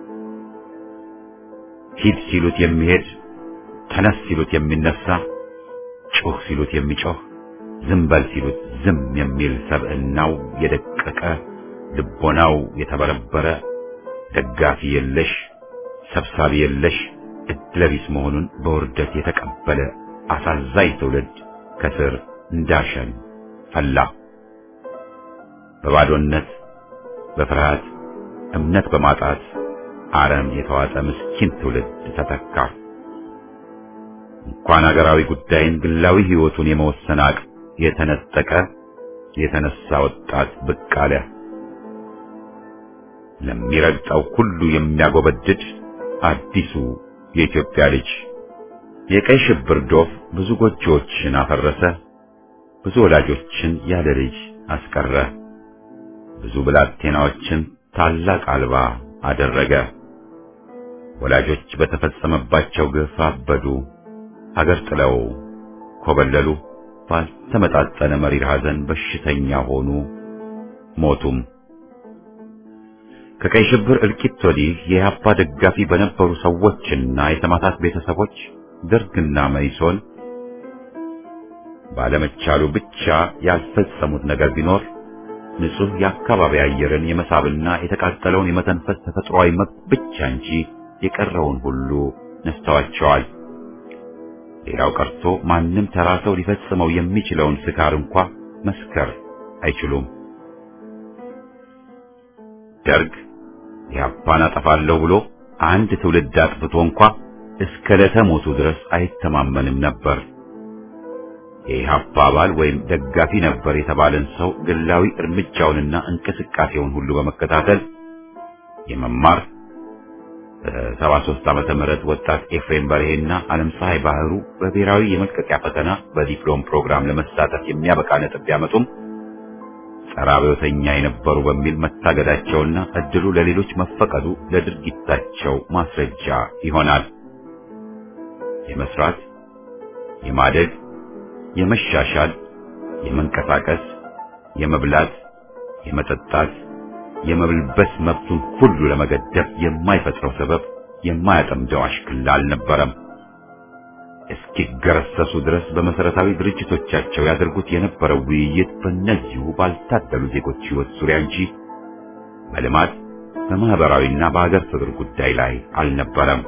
ሂድ ሲሉት የሚሄድ ተነስ ሲሉት የሚነሳ ጩህ ሲሉት የሚጮህ ዝም በል ሲሉት ዝም የሚል ሰብዕናው የደቀቀ ልቦናው የተበረበረ ደጋፊ የለሽ ሰብሳቢ የለሽ እድለቢስ መሆኑን በውርደት የተቀበለ አሳዛኝ ትውልድ ከስር እንዳሸን ፈላ። በባዶነት በፍርሃት እምነት በማጣት አረም የተዋጠ ምስኪን ትውልድ ተተካ። እንኳን አገራዊ ጉዳይን ግላዊ ሕይወቱን የመወሰን አቅም የተነጠቀ የተነሳ ወጣት ብቅ አለ። ለሚረግጠው ሁሉ የሚያጎበድድ አዲሱ የኢትዮጵያ ልጅ የቀይ ሽብር ዶፍ ብዙ ጎጆዎችን አፈረሰ። ብዙ ወላጆችን ያለ ልጅ አስቀረ። ብዙ ብላቴናዎችን ታላቅ አልባ አደረገ። ወላጆች በተፈጸመባቸው ግፍ አበዱ፣ ሀገር ጥለው ኮበለሉ። ባልተመጣጠነ መሪር ሐዘን በሽተኛ ሆኑ፣ ሞቱም። ከቀይ ሽብር እልቂት ወዲህ የኢህአፓ ደጋፊ በነበሩ ሰዎችና የሰማዕታት ቤተሰቦች ደርግና መኢሶን ባለመቻሉ ብቻ ያልፈጸሙት ነገር ቢኖር ንጹህ የአካባቢ አየርን የመሳብና የተቃጠለውን የመተንፈስ ተፈጥሯዊ መብት ብቻ እንጂ የቀረውን ሁሉ ነስተዋቸዋል። ሌላው ቀርቶ ማንም ተራ ሰው ሊፈጽመው የሚችለውን ስካር እንኳ መስከር አይችሉም። ደርግ ኢህአፓን አጠፋለሁ ብሎ አንድ ትውልድ አጥፍቶ እንኳ እስከ ለተሞቱ ድረስ አይተማመንም ነበር። የኢህአፓ አባል ወይም ደጋፊ ነበር የተባለን ሰው ግላዊ እርምጃውንና እንቅስቃሴውን ሁሉ በመከታተል የመማር በሰባ ሦስት ዓመተ ምህረት ወጣት ኤፍሬም በርሄና ዓለም ፀሐይ ባህሩ በብሔራዊ የመልቀቂያ ፈተና በዲፕሎም ፕሮግራም ለመሳተፍ የሚያበቃ ነጥብ ቢያመጡም ጸረ አብዮተኛ የነበሩ በሚል መታገዳቸውና እድሉ ለሌሎች መፈቀዱ ለድርጊታቸው ማስረጃ ይሆናል። የመስራት፣ የማደግ፣ የመሻሻል፣ የመንቀሳቀስ፣ የመብላት፣ የመጠጣት፣ የመብልበስ መብቱን ሁሉ ለመገደብ የማይፈጥረው ሰበብ የማያጠምደው አሽክላ አልነበረም። እስኪገረሰሱ ድረስ በመሰረታዊ ድርጅቶቻቸው ያደርጉት የነበረው ውይይት በእነዚሁ ባልታደሉ ዜጎች ሕይወት ዙሪያ እንጂ በልማት በማህበራዊና በሀገር ፍቅር ጉዳይ ላይ አልነበረም።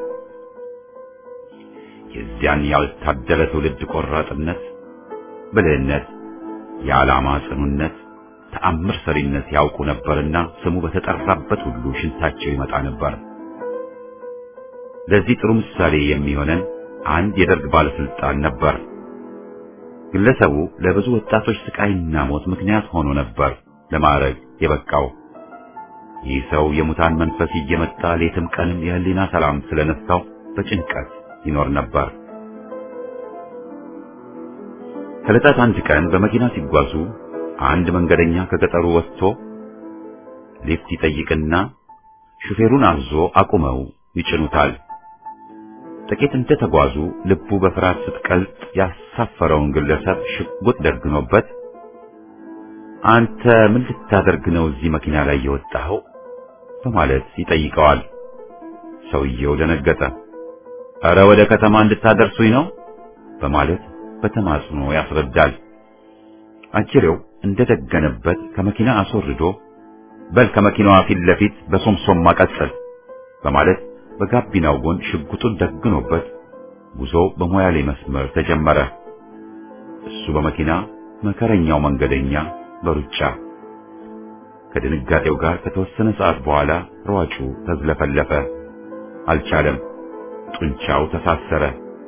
የዚያን ያልታደለ ትውልድ ቆራጥነት፣ ብልህነት፣ የዓላማ ጽኑነት፣ ተአምር ሰሪነት ያውቁ ነበርና ስሙ በተጠራበት ሁሉ ሽንታቸው ይመጣ ነበር። ለዚህ ጥሩ ምሳሌ የሚሆነን አንድ የደርግ ባለስልጣን ነበር። ግለሰቡ ለብዙ ወጣቶች ስቃይና ሞት ምክንያት ሆኖ ነበር ለማዕረግ የበቃው። ይህ ሰው የሙታን መንፈስ እየመጣ ሌትም ቀንም የህሊና ሰላም ስለነሳው በጭንቀት ይኖር ነበር። ከዕለታት አንድ ቀን በመኪና ሲጓዙ አንድ መንገደኛ ከገጠሩ ወጥቶ ሊፍት ይጠይቅና ሹፌሩን አዞ አቁመው ይጭኑታል። ጥቂት እንደተጓዙ ልቡ በፍርሃት ስትቀልጥ ያሳፈረውን ግለሰብ ሽጉጥ ደግኖበት አንተ ምን ልታደርግ ነው እዚህ መኪና ላይ የወጣኸው? በማለት ይጠይቀዋል። ሰውየው ደነገጠ። እረ ወደ ከተማ እንድታደርሱኝ ነው በማለት በተማጽኖ ያስረዳል። አጅሬው እንደደገነበት ከመኪና አስወርዶ በል ከመኪናዋ ፊት ለፊት በሶምሶም ማቀጸል በማለት በጋቢናው ጎን ሽጉጡን ደግኖበት ጉዞ በሞያሌ መስመር ተጀመረ። እሱ በመኪና መከረኛው መንገደኛ በሩጫ ከድንጋጤው ጋር ከተወሰነ ሰዓት በኋላ ሯጩ ተዝለፈለፈ። አልቻለም። ጡንቻው ተሳሰረ።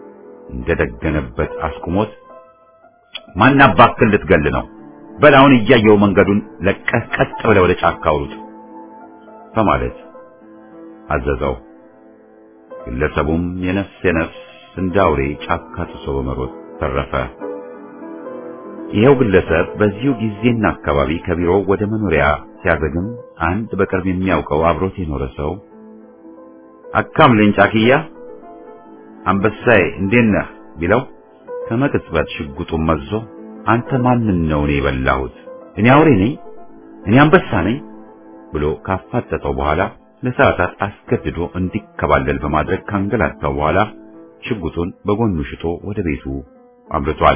እንደደገነበት አስቁሞት ማን አባክህ ልትገል ነው? በል አሁን እያየው መንገዱን ለቀህ ቀጥ ብለህ ወደ ጫካ አውሩጥ በማለት አዘዘው። ግለሰቡም የነፍስ የነፍስ እንደ አውሬ ጫካ ጥሶ በመሮጥ ተረፈ። ይኸው ግለሰብ በዚሁ ጊዜና አካባቢ ከቢሮው ወደ መኖሪያ ሲያዘግም አንድ በቅርብ የሚያውቀው አብሮት የኖረ ሰው አካምልኝ ጫክያ አንበሳዬ እንዴት ነህ ቢለው ከመቅጽበት ሽጉጡን መዞ አንተ ማንን ነው እኔ የበላሁት? እኔ አውሬ ነኝ? እኔ አንበሳ ነኝ? ብሎ ካፋጠጠው በኋላ ለሰዓታት አስገድዶ እንዲከባለል በማድረግ ካንገላታው በኋላ ሽጉጡን በጎኑ ሽጦ ወደ ቤቱ አምርቷል።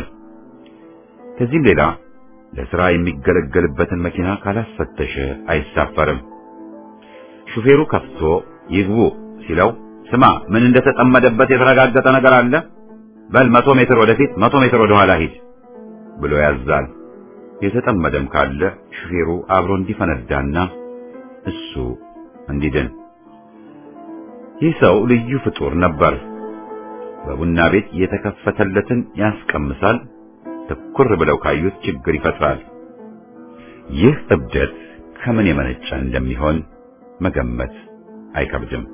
ከዚህም ሌላ ለሥራ የሚገለገልበትን መኪና ካላስፈተሸ አይሳፈርም። ሹፌሩ ከፍቶ ይግቡ ሲለው ስማ ምን እንደተጠመደበት የተረጋገጠ ነገር አለ? በል መቶ ሜትር ወደፊት መቶ ሜትር ወደ ኋላ ሂድ ብሎ ያዛል። የተጠመደም ካለ ሹፌሩ አብሮ እንዲፈነዳና እሱ እንዲድን። ይህ ሰው ልዩ ፍጡር ነበር። በቡና ቤት የተከፈተለትን ያስቀምሳል፣ ትኩር ብለው ካዩት ችግር ይፈጥራል። ይህ እብደት ከምን የመነጨ እንደሚሆን መገመት አይከብድም።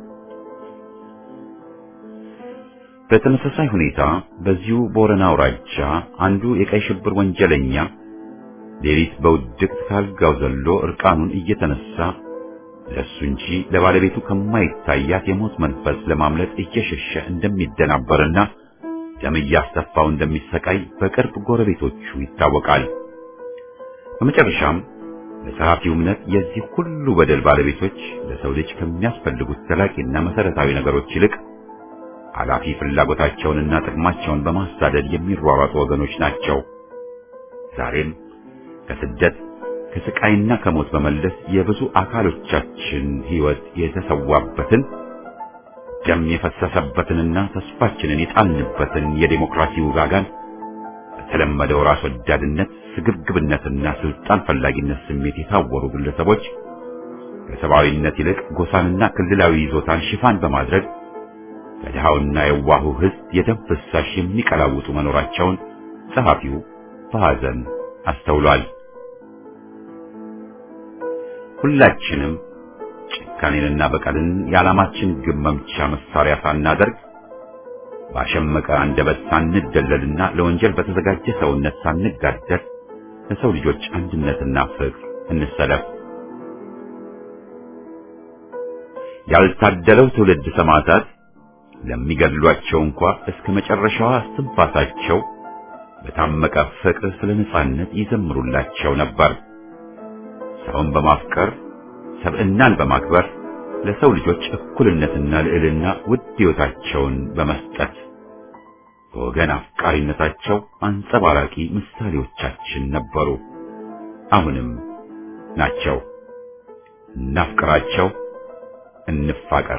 በተመሳሳይ ሁኔታ በዚሁ ቦረና አውራጃ አንዱ የቀይ ሽብር ወንጀለኛ ሌሊት በውድቅት ካልጋው ዘሎ እርቃኑን እየተነሳ ለሱ እንጂ ለባለቤቱ ከማይታያት የሞት መንፈስ ለማምለጥ እየሸሸ እንደሚደናበርና ደም እያስተፋው እንደሚሰቃይ በቅርብ ጎረቤቶቹ ይታወቃል። በመጨረሻም በጸሐፊው እምነት የዚህ ሁሉ በደል ባለቤቶች ለሰው ልጅ ከሚያስፈልጉት ዘላቂና መሰረታዊ ነገሮች ይልቅ ኃላፊ ፍላጎታቸውንና ጥቅማቸውን በማሳደድ የሚሯሯጡ ወገኖች ናቸው። ዛሬም ከስደት ከስቃይና ከሞት በመለስ የብዙ አካሎቻችን ሕይወት የተሰዋበትን ደም የፈሰሰበትንና ተስፋችንን የጣልንበትን የዴሞክራሲ ውጋጋን በተለመደው ራስ ወዳድነት፣ ስግብግብነትና ስልጣን ፈላጊነት ስሜት የታወሩ ግለሰቦች ከሰብአዊነት ይልቅ ጎሳንና ክልላዊ ይዞታን ሽፋን በማድረግ ከድሃውና የዋሁ ሕዝብ የደም ፍሳሽ የሚቀላውጡ መኖራቸውን ጸሐፊው በሐዘን አስተውሏል። ሁላችንም ጭካኔንና በቀልን የዓላማችን ግብ መምቻ መሳሪያ ሳናደርግ ባሸመቀ አንደበት ሳንደለልና ለወንጀል በተዘጋጀ ሰውነት ሳንጋደል ለሰው ልጆች አንድነትና ፍቅር እንሰለፍ። ያልታደለው ትውልድ ሰማዕታት ለሚገድሏቸው እንኳ እስከ መጨረሻዋ እስትንፋሳቸው በታመቀ ፍቅር ስለ ነጻነት ይዘምሩላቸው ነበር። ሰውን በማፍቀር ሰብዕናን በማክበር ለሰው ልጆች እኩልነትና ልዕልና ውድ ሕይወታቸውን በመስጠት በወገን አፍቃሪነታቸው አንጸባራቂ ምሳሌዎቻችን ነበሩ። አሁንም ናቸው። እናፍቅራቸው፣ እንፋቀር።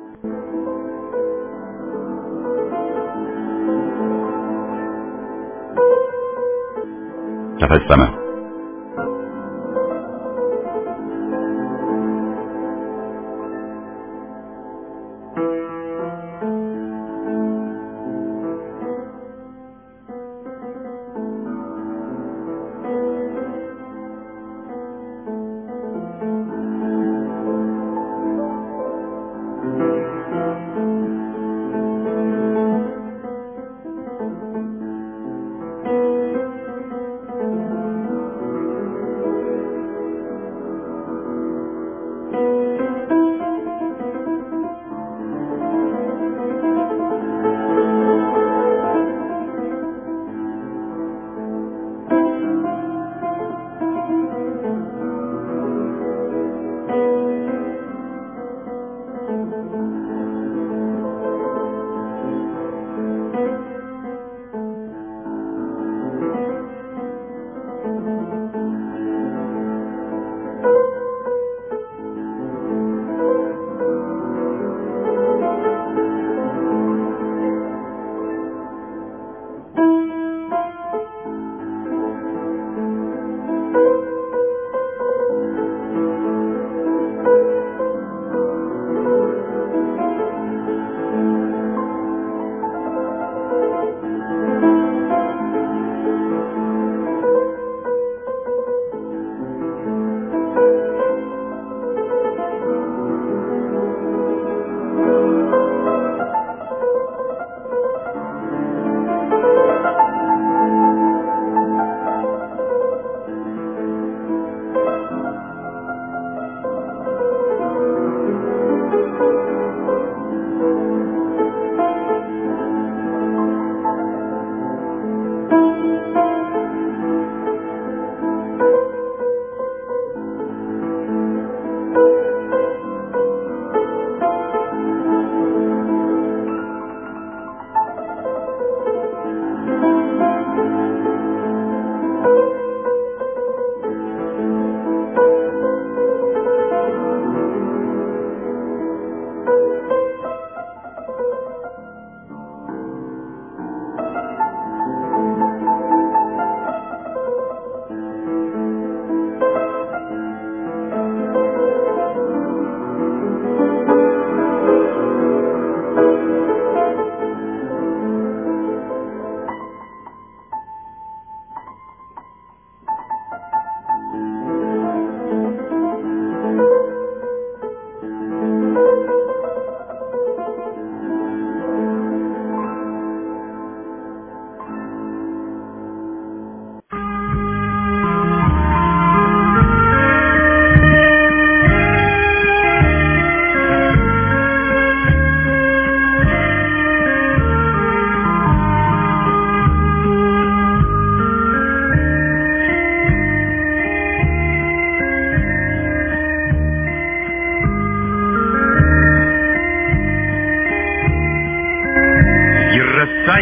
ተፈጸመ።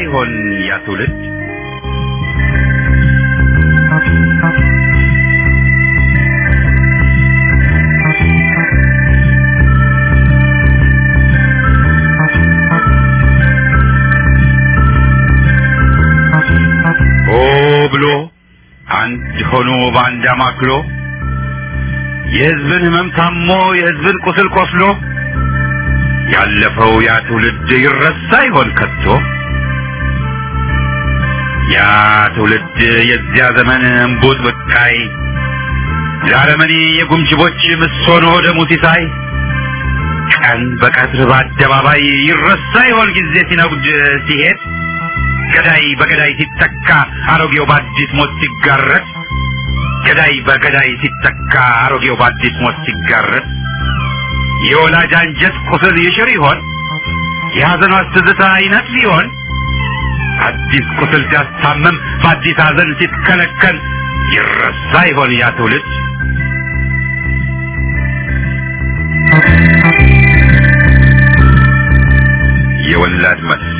ይሆን ያ ትውልድ? ሆ ብሎ አንድ ሆኖ በአንድ አማክሎ የሕዝብን ሕመም ታሞ የሕዝብን ቁስል ቆስሎ ያለፈው ያ ትውልድ ይረሳ ይሆን ከቶ? ያ ትውልድ የዚያ ዘመን እምቡጥ ብቃይ ለአረመኔ የጉምጅቦች ምሶኖ ደሙ ሲሳይ ቀን በቀትር በአደባባይ ይረሳ ይሆን ጊዜ ሲነጉድ ሲሄድ ገዳይ በገዳይ ሲተካ አሮጌው በአዲስ ሞት ሲጋረጥ ገዳይ በገዳይ ሲተካ አሮጌው በአዲስ ሞት ሲጋረጥ የወላጅ አንጀት ቁስል ይሽር ይሆን የሐዘኗ ትዝታ ይነጥፍ ይሆን አዲስ ቁስል ሲያስታምም በአዲስ ሐዘን ሲትከለከል ይረሳ ይሆን ያ ትውልድ የወላድ መልስ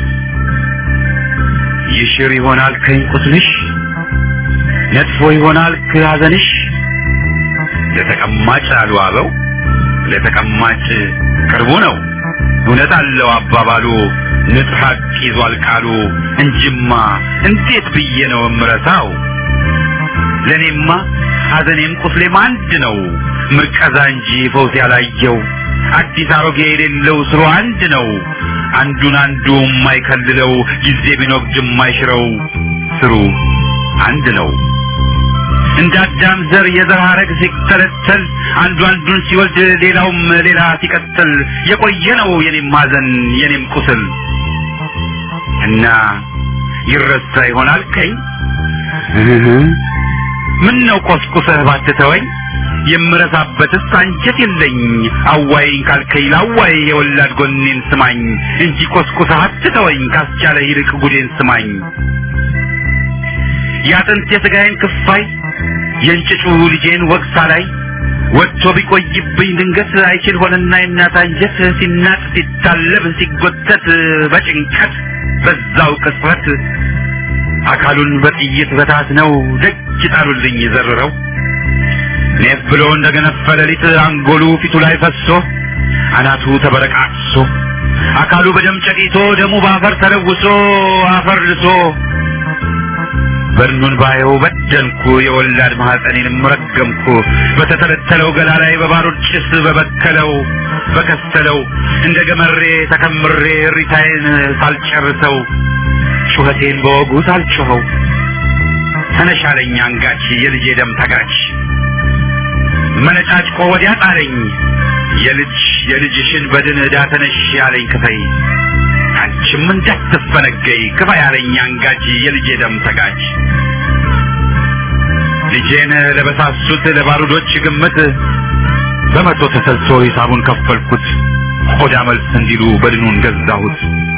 ይሽር ይሆናል ከኝ ቁስልሽ ነጥፎ ይሆናል ከሐዘንሽ ለተቀማጭ አሉ አበው ለተቀማጭ ቅርቡ ነው እውነት አለው አባባሉ ንጥህ ሐቅ ይዟል ቃሉ እንጅማ እንዴት ብዬ ነው እምረሳው ለእኔማ ሐዘኔም ቁስሌም አንድ ነው ምርቀዛ እንጂ ፈውስ ያላየው አዲስ አሮጌ የሌለው ስሩ አንድ ነው አንዱን አንዱ የማይከልለው ጊዜ ቢኖግድ የማይሽረው ስሩ አንድ ነው እንደ አዳም ዘር የዘር ሐረግ ሲተለተል አንዱ አንዱን ሲወልድ ሌላውም ሌላ ሲቀጥል የቆየ ነው የኔም ሐዘን የኔም ቁስል እና ይረሳ ይሆናል ከኝ ምን ነው ቆስቁሰህ ባትተወኝ የምረሳበትስ አንጀት የለኝ አዋይኝ ካልከኝ ላዋይ የወላድ ጎኔን ስማኝ እንጂ ቆስቁሰህ አትተወኝ ካስቻለ ይልቅ ጉዴን ስማኝ ያጥንት የሥጋዬን ክፋይ የእንጭጩ ልጄን ወግሳ ላይ ወጥቶ ቢቆይብኝ ድንገት አይችል ሆነና የእናት አንጀት ሲናጥ ሲታለብ ሲጎተት በጭንቀት በዛው ቅጽበት አካሉን በጥይት በታት ነው ደጅ ጣሉልኝ ዘርረው ኔፍ ብሎ እንደገነፈ ሌሊት አንጎሉ ፊቱ ላይ ፈሶ አናቱ ተበረቃቅሶ አካሉ በደም ጨቂቶ ደሙ በአፈር ተለውሶ አፈር ልሶ በድኑን ባየው በደንኩ የወላድ ማህፀኔንም ረገምኩ በተተለተለው ገላ ላይ በባሩድ ጭስ በበከለው በከሰለው እንደ ገመሬ ተከምሬ እሪታዬን ሳልጨርሰው ጩኸቴን በወጉ ሳልጮኸው ተነሻለኝ አንጋች የልጄ ደም ተጋች መነጫጭቆ ወዲያ ጣለኝ የልጅ የልጅሽን በድን ዕዳ ተነሽ ያለኝ ክፈይ አንቺም እንዳትፈነገይ ክፋ ያለኝ አንጋች የልጄ ደም ተጋች ልጄን ለበሳሱት ለባሩዶች ግምት በመቶ ተሰልሶ ሂሳቡን ከፈልኩት ቆዳ መልስ እንዲሉ በድኑን ገዛሁት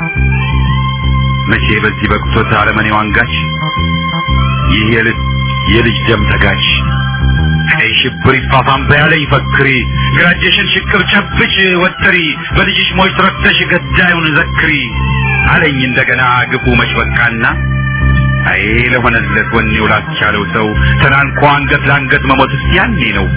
መቼ በዚህ በቅቶት አረመኔው አንጋች ይህ የልጅ የልጅ ደም ተጋች ቀይ ሽብር ይፋፋም በያለኝ ፈክሪ ግራጀሽን ሽቅብ ጨብጭ ወጥሪ በልጅሽ ሞች ረክተሽ ገዳዩን ዘክሪ አለኝ እንደገና ግፉ መች በቃና አይ ለሆነለት ወኔው ላስቻለው ሰው ተናንቆ አንገት ለአንገት መሞትስ ያኔ ነው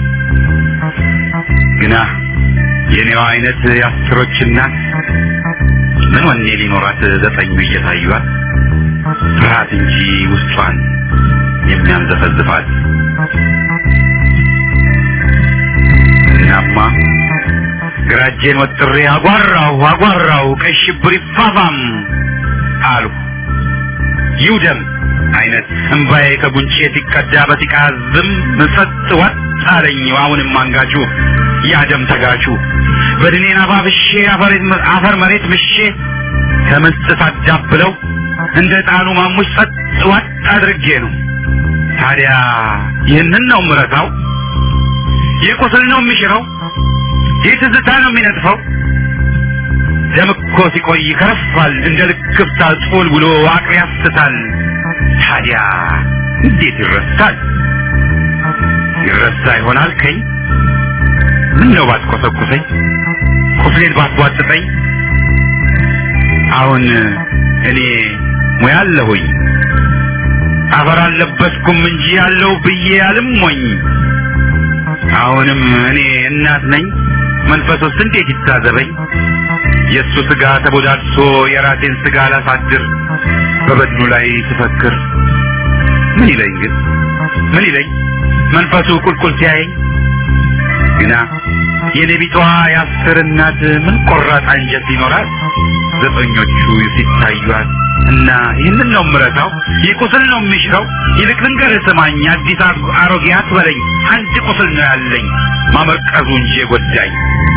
ግና የኔዋ አይነት የአስሮች እናት ምን ወኔ ሊኖራት ዘጠኙ እየታዩት ፍርሃት እንጂ ውስጧን የሚያንዘፈዝፋት እናማ ግራጄን ወጥሬ አጓራው አጓራው ቀይ ሽብር ይፋፋም አልሁ ይውደም አይነት እምባዬ ከጉንጬ ሲቀዳ በሲቃ ዝም ጸጥ ወጥ አለኝ አሁንም አንጋቹ ያደም ተጋቹ በድኔን አባብሼ አፈር መሬት ምሼ ከምስጥ ሳዳብለው እንደ ጣኑ ማሙሽ ጸጥ ወጥ አድርጌ ነው ታዲያ ይህንን ነው ምረታው ይህ ቁስል ነው የሚሽረው ይህ ትዝታ ነው የሚነጥፈው ደም እኮ ሲቆይ ይከረፋል እንደ ልክፍታ ጾል ብሎ አቅል ያስታል ታዲያ እንዴት ይረሳል ይረሳ ይሆናል ከኝ ምን ነው ባትቆሰቁሰኝ ቁስሌን ባትቧጥጠኝ አሁን እኔ ሙያ አለሁኝ አፈር አልለበስኩም እንጂ ያለው ብዬ አልሞኝ አሁንም እኔ እናት ነኝ መንፈሱስ እንዴት ይታዘበኝ የእሱ ስጋ ተቦዳድሶ የራሴን ስጋ ላሳድር በበድኑ ላይ ስፈክር ምን ይለኝ ግን ምን ይለኝ መንፈሱ ቁልቁል ሲያየኝ ግና የኔ ቢቷ የአስር እናት ምን ቆራጥ አንጀት ይኖራል ዘጠኞቹ ሲታዩት እና ይህንን ነው ምረታው ይህ ቁስል ነው የሚሽረው ይልቅ ልንገርህ ስማኝ አዲስ አሮጌ አትበለኝ አንድ ቁስል ነው ያለኝ ማመርቀዙ እንጂ የጎዳኝ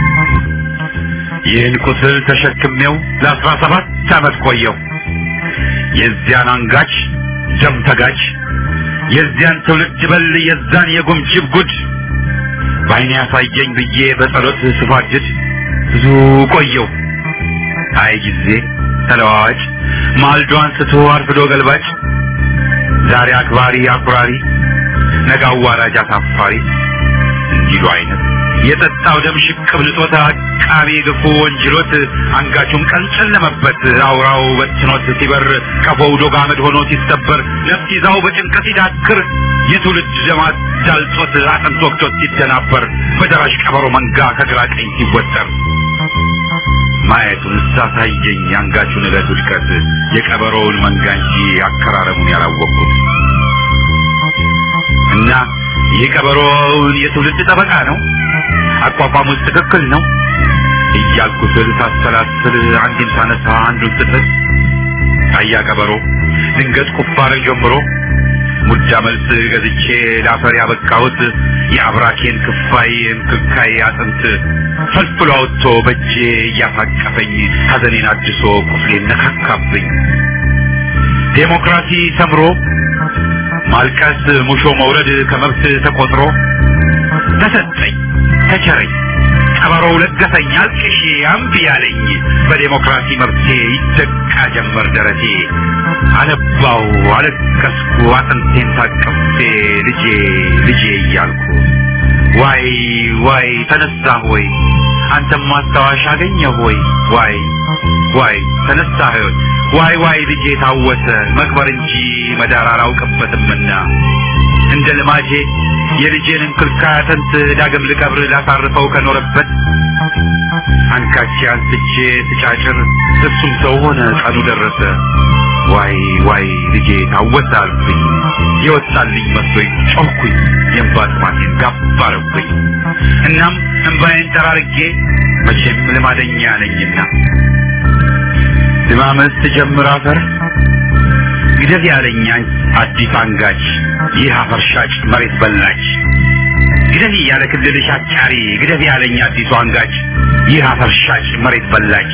ይህን ቁስል ተሸክሜው ለአስራ ሰባት ዓመት ቆየው የዚያን አንጋች ደም ተጋች የዚያን ትውልድ በል የዛን የጉምጅብ ጉድ በዓይኔ ያሳየኝ ብዬ በጸሎት ስፋድድ ብዙ ቆየው አይ ጊዜ ተለዋዋጭ ማልዶ አንስቶ አርፍዶ ገልባጭ ዛሬ አክባሪ አኩራሪ ነገ አዋራጅ አሳፋሪ እንዲሉ አይነት የጠጣው ደም ሽቅብ ንጦት አቃቤ ግፉ ወንጅሎት አንጋቹም ቀን ጨለመበት አውራው በትኖት ሲበር ቀፎው ዶግ አመድ ሆኖ ሲሰበር ነፍስ ይዛው በጭንቀት ሲዳክር የትውልድ ደማት ዳልጦት አጥንት ወቅቶት ሲደናበር በደራሽ ቀበሮ መንጋ ከግራ ቀኝ ሲወጠር ማየቱን ሳሳየኝ የአንጋቹን ዕለት ውድቀት የቀበሮውን መንጋ እንጂ አከራረሙን ያላወቅኩት እና ይህ ቀበሮውን የትውልድ ጠበቃ ነው አቋቋሙስ ትክክል ነው እያልኩ ስል ሳሰላስል አንዱን ሳነሳ አንዱን ስጥል አያ ቀበሮ ድንገት ቁፋርን ጀምሮ ሙዳ መልስ ገዝቼ ላፈር ያበቃሁት የአብራኬን ክፋይ እንክልካይ አጥንት ፈልፍሎ አውጥቶ በእጄ እያፋቀፈኝ ሐዘኔን አድሶ ቁስሌን ነካካብኝ ዴሞክራሲ ሰምሮ ማልቀስ ሙሾ መውረድ ከመብት ተቆጥሮ ተሰጠኝ ተቸረኝ ቀበሮው ለገሰኝ አልቅሼ አምቢ ያለኝ በዴሞክራሲ መብቴ ይደቃ ጀመር ደረቴ አነባው አለቀስኩ አጥንቴን ታቅፌ ልጄ ልጄ እያልኩ ዋይ ዋይ ተነሳ ሆይ አንተም ማስታወሻ አገኘ ሆይ ዋይ ዋይ ተነሳ ሆይ ዋይ ዋይ ልጄ ታወሰ መቅበር እንጂ መዳር አላውቅበትምና እንደ ልማጄ የልጄን እንክልካይ አጥንት ዳግም ልቀብር ላሳርፈው ከኖረበት አንካቼ አንስቼ ስጫጭር እሱም ሰው ሆነ ቀኑ ደረሰ ዋይ ዋይ ልጄ ታወሰ አልኩኝ የወጣልኝ መስሎኝ ጮኩኝ የእንባ ጥማቴን ጋባረብኝ እናም እንባዬን ጠራርጌ መቼም ልማደኛ ነኝና ድማመስ ጀምር አፈር ግደል ያለኛ አዲስ አንጋች ይህ አፈር ሻጭ መሬት በላች ግደል ያለ ክልልሽ አጫሪ ግደል ያለኝ አዲሱ አንጋች ይህ አፈር ሻጭ መሬት በላች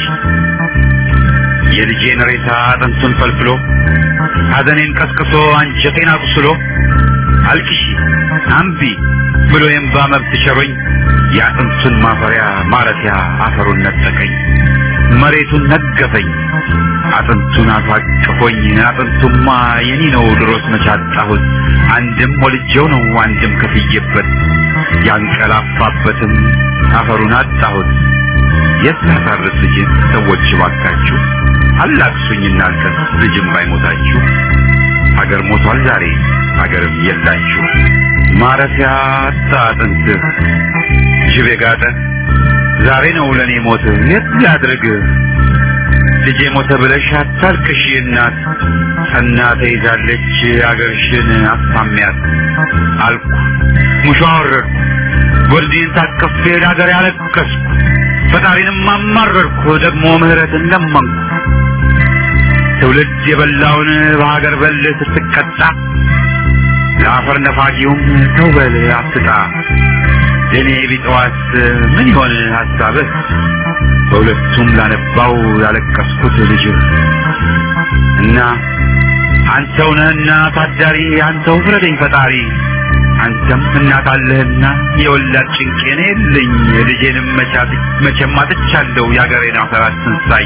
የልጄን ሬሳ አጥንቱን ፈልፍሎ ሐዘኔን ቀስቅሶ አንጀቴን አቁስሎ አልቅሺ አምቢ ብሎ የእምባ መብት ቸሮኝ የአጥንቱን ማፈሪያ ማረፊያ አፈሩን ነጠቀኝ መሬቱን ነገፈኝ አጥንቱን አሳቅፎኝ አጥንቱማ የኔ ነው ድሮስ መቻጣሁት አንድም ወልጄው ነው አንድም ከፍዬበት ያንቀላፋበትም አፈሩን አጣሁት የት ላሳርስ ልጅን ሰዎች ባካችሁ አላቅሱኝ እናልከስ ልጅም ባይሞታችሁ ሀገር ሞቷል ዛሬ ሀገርም የላችሁ ማረፊያ አጣ አጥንትህ ጅብ የጋጠ ዛሬ ነው ለእኔ ሞት የት ላድርግ ልጄ ሞተ ብለሽ አታልቅሺ እናት ጸና ተይዛለች አገርሽን አስታሚያት አልኩ ሙሾ አወረድኩ ጎልዴን ታቅፌ ለአገር ያለቀስኩ ፈጣሪንም አማረርኩ ደግሞ ምህረትን ለመንኩ ትውልድ የበላውን በሀገር በል ስትቀጣ ለአፈር ነፋጊውም ተው በል አትጣ የኔ ቢጠዋት ምን ይሆን ሀሳብህ በሁለቱም ላነባው ያለቀስኩት ልጅህ እና አንተው ነህና ታዳሪ አንተው ፍረደኝ ፈጣሪ አንተም እናት አለህና የወላድ ጭንቄን የለኝ ልጄንም መቻት መቼም አጥቻለሁ የአገሬን አፈር አትንሳኝ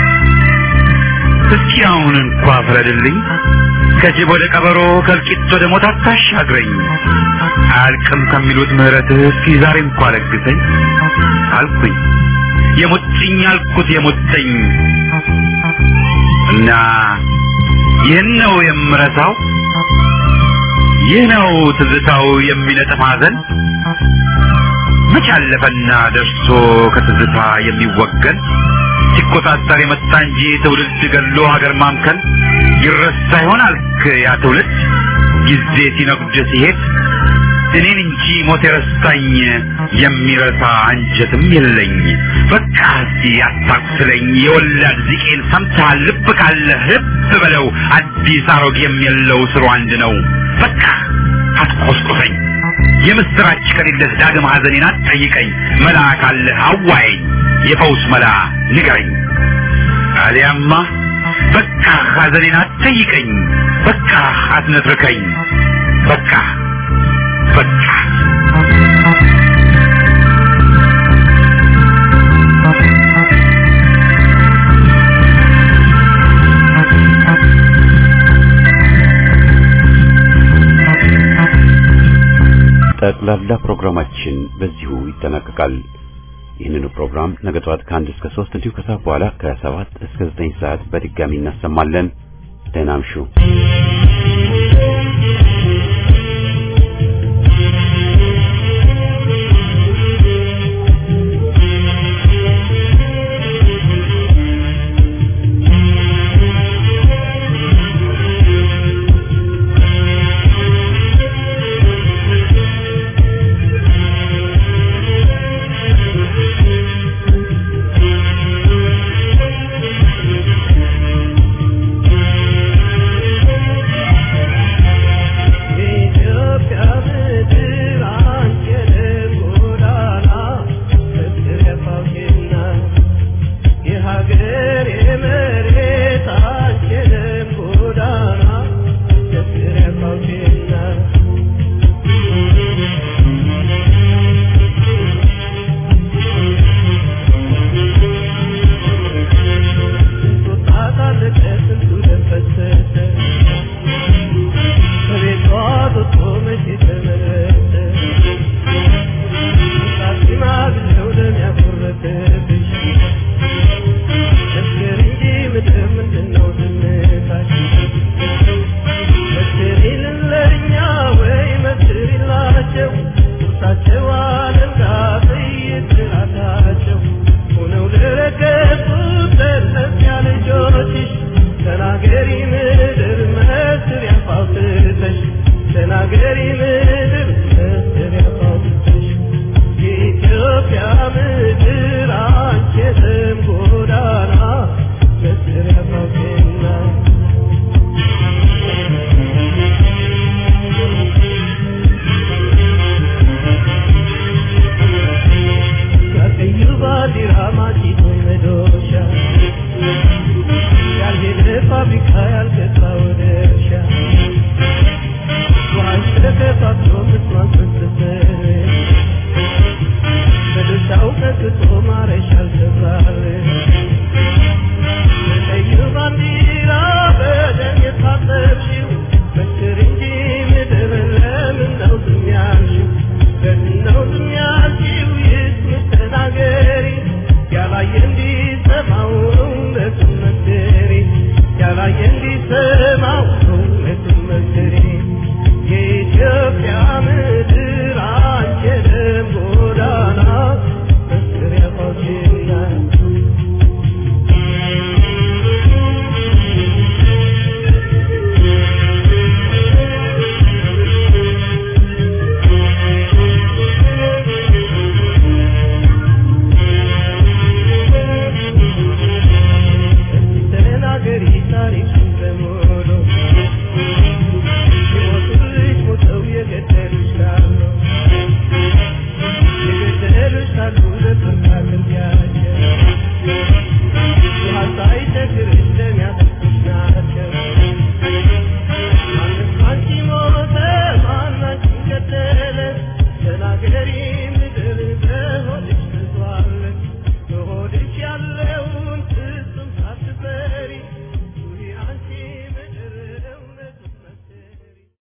እስኪ አሁን እንኳ ፍረድልኝ ከጅብ ወደ ቀበሮ ከእልቂት ወደ ሞት አታሻግረኝ አያልቅም ከሚሉት ምህረትህ እስኪ ዛሬ እንኳ ለግሰኝ አልኩኝ የሙጥኝ አልኩት የሙጥኝ እና ይህን ነው የምረሳው ይህ ነው ትዝታው የሚነጥፍ ሐዘን መች አለፈና ደርሶ ከትዝታ የሚወገን ሲቆጣጠር የመጣ እንጂ ትውልድ ገሎ ሀገር ማምከን ይረሳ ይሆን አልክ ያ ትውልድ ጊዜ ሲነጉድ ሲሄድ እኔን እንጂ ሞት የረሳኝ የሚረሳ አንጀትም የለኝ በቃ እስቲ አታቁስለኝ የወላድ ዚቄን ሰምተሃል ልብ ካለህ ልብ በለው አዲስ አሮጌም የለው ስሩ አንድ ነው በቃ አትቆስቁሰኝ የምስራች ከሌለህ ዳግም ሐዘኔን አትጠይቀኝ መላ ካለህ አዋየኝ የፈውስ መላ ንገረኝ አሊያማ በቃ ሐዘኔን አትጠይቀኝ በቃ አትነትርከኝ በቃ በቃ ጠቅላላ ፕሮግራማችን በዚሁ ይጠናቀቃል። ይህንኑ ፕሮግራም ነገ ጠዋት ከአንድ እስከ ሶስት እንዲሁ ከሰዓት በኋላ ከሰባት እስከ ዘጠኝ ሰዓት በድጋሚ እናሰማለን። ደህና እምሹ። የኢትዮጵያ ምድር አንቺንም ጎዳና ፍቅር ያፋውሽና የሀገር የመሬት አንቺንም ጎዳና ፍቅር ያፋውሽና ስንቱ ታጣለቀ ስንቱ ደም ፈሰሰ በቤቷ ወጥቶ መቼ ተመለሰ ሳትማግለው ደም ያጎረሰብሽ መስክር እንጂ ምድር ምንድነው ዝምታሽ መስክሪልን ለእኛ ወይ መስክሪላቸው ቁርሳቸው አለንጋ ጥይት ራሳቸው ሆነው ለረገጡት ለእነዚያ ልጆችሽ ተናገሪ ምድር መስሪያ ፋውትተሽ ተናገሪ ምድር መስሪያ ፋውትተሽ የኢትዮጵያ ምድር አንቺ የስም ጎዳና መስሪያ ፋውቴና ከቀዩ ባንዲራ ማጭቶ መዶሻ ያልሄደ ፋብሪካ ያልገባ ወደ እርሻ ውሃን ተከፋፍሎ ምስማን ፈሰሰ በድርሻው ቀጥቶ ማረሻ አልሰራለ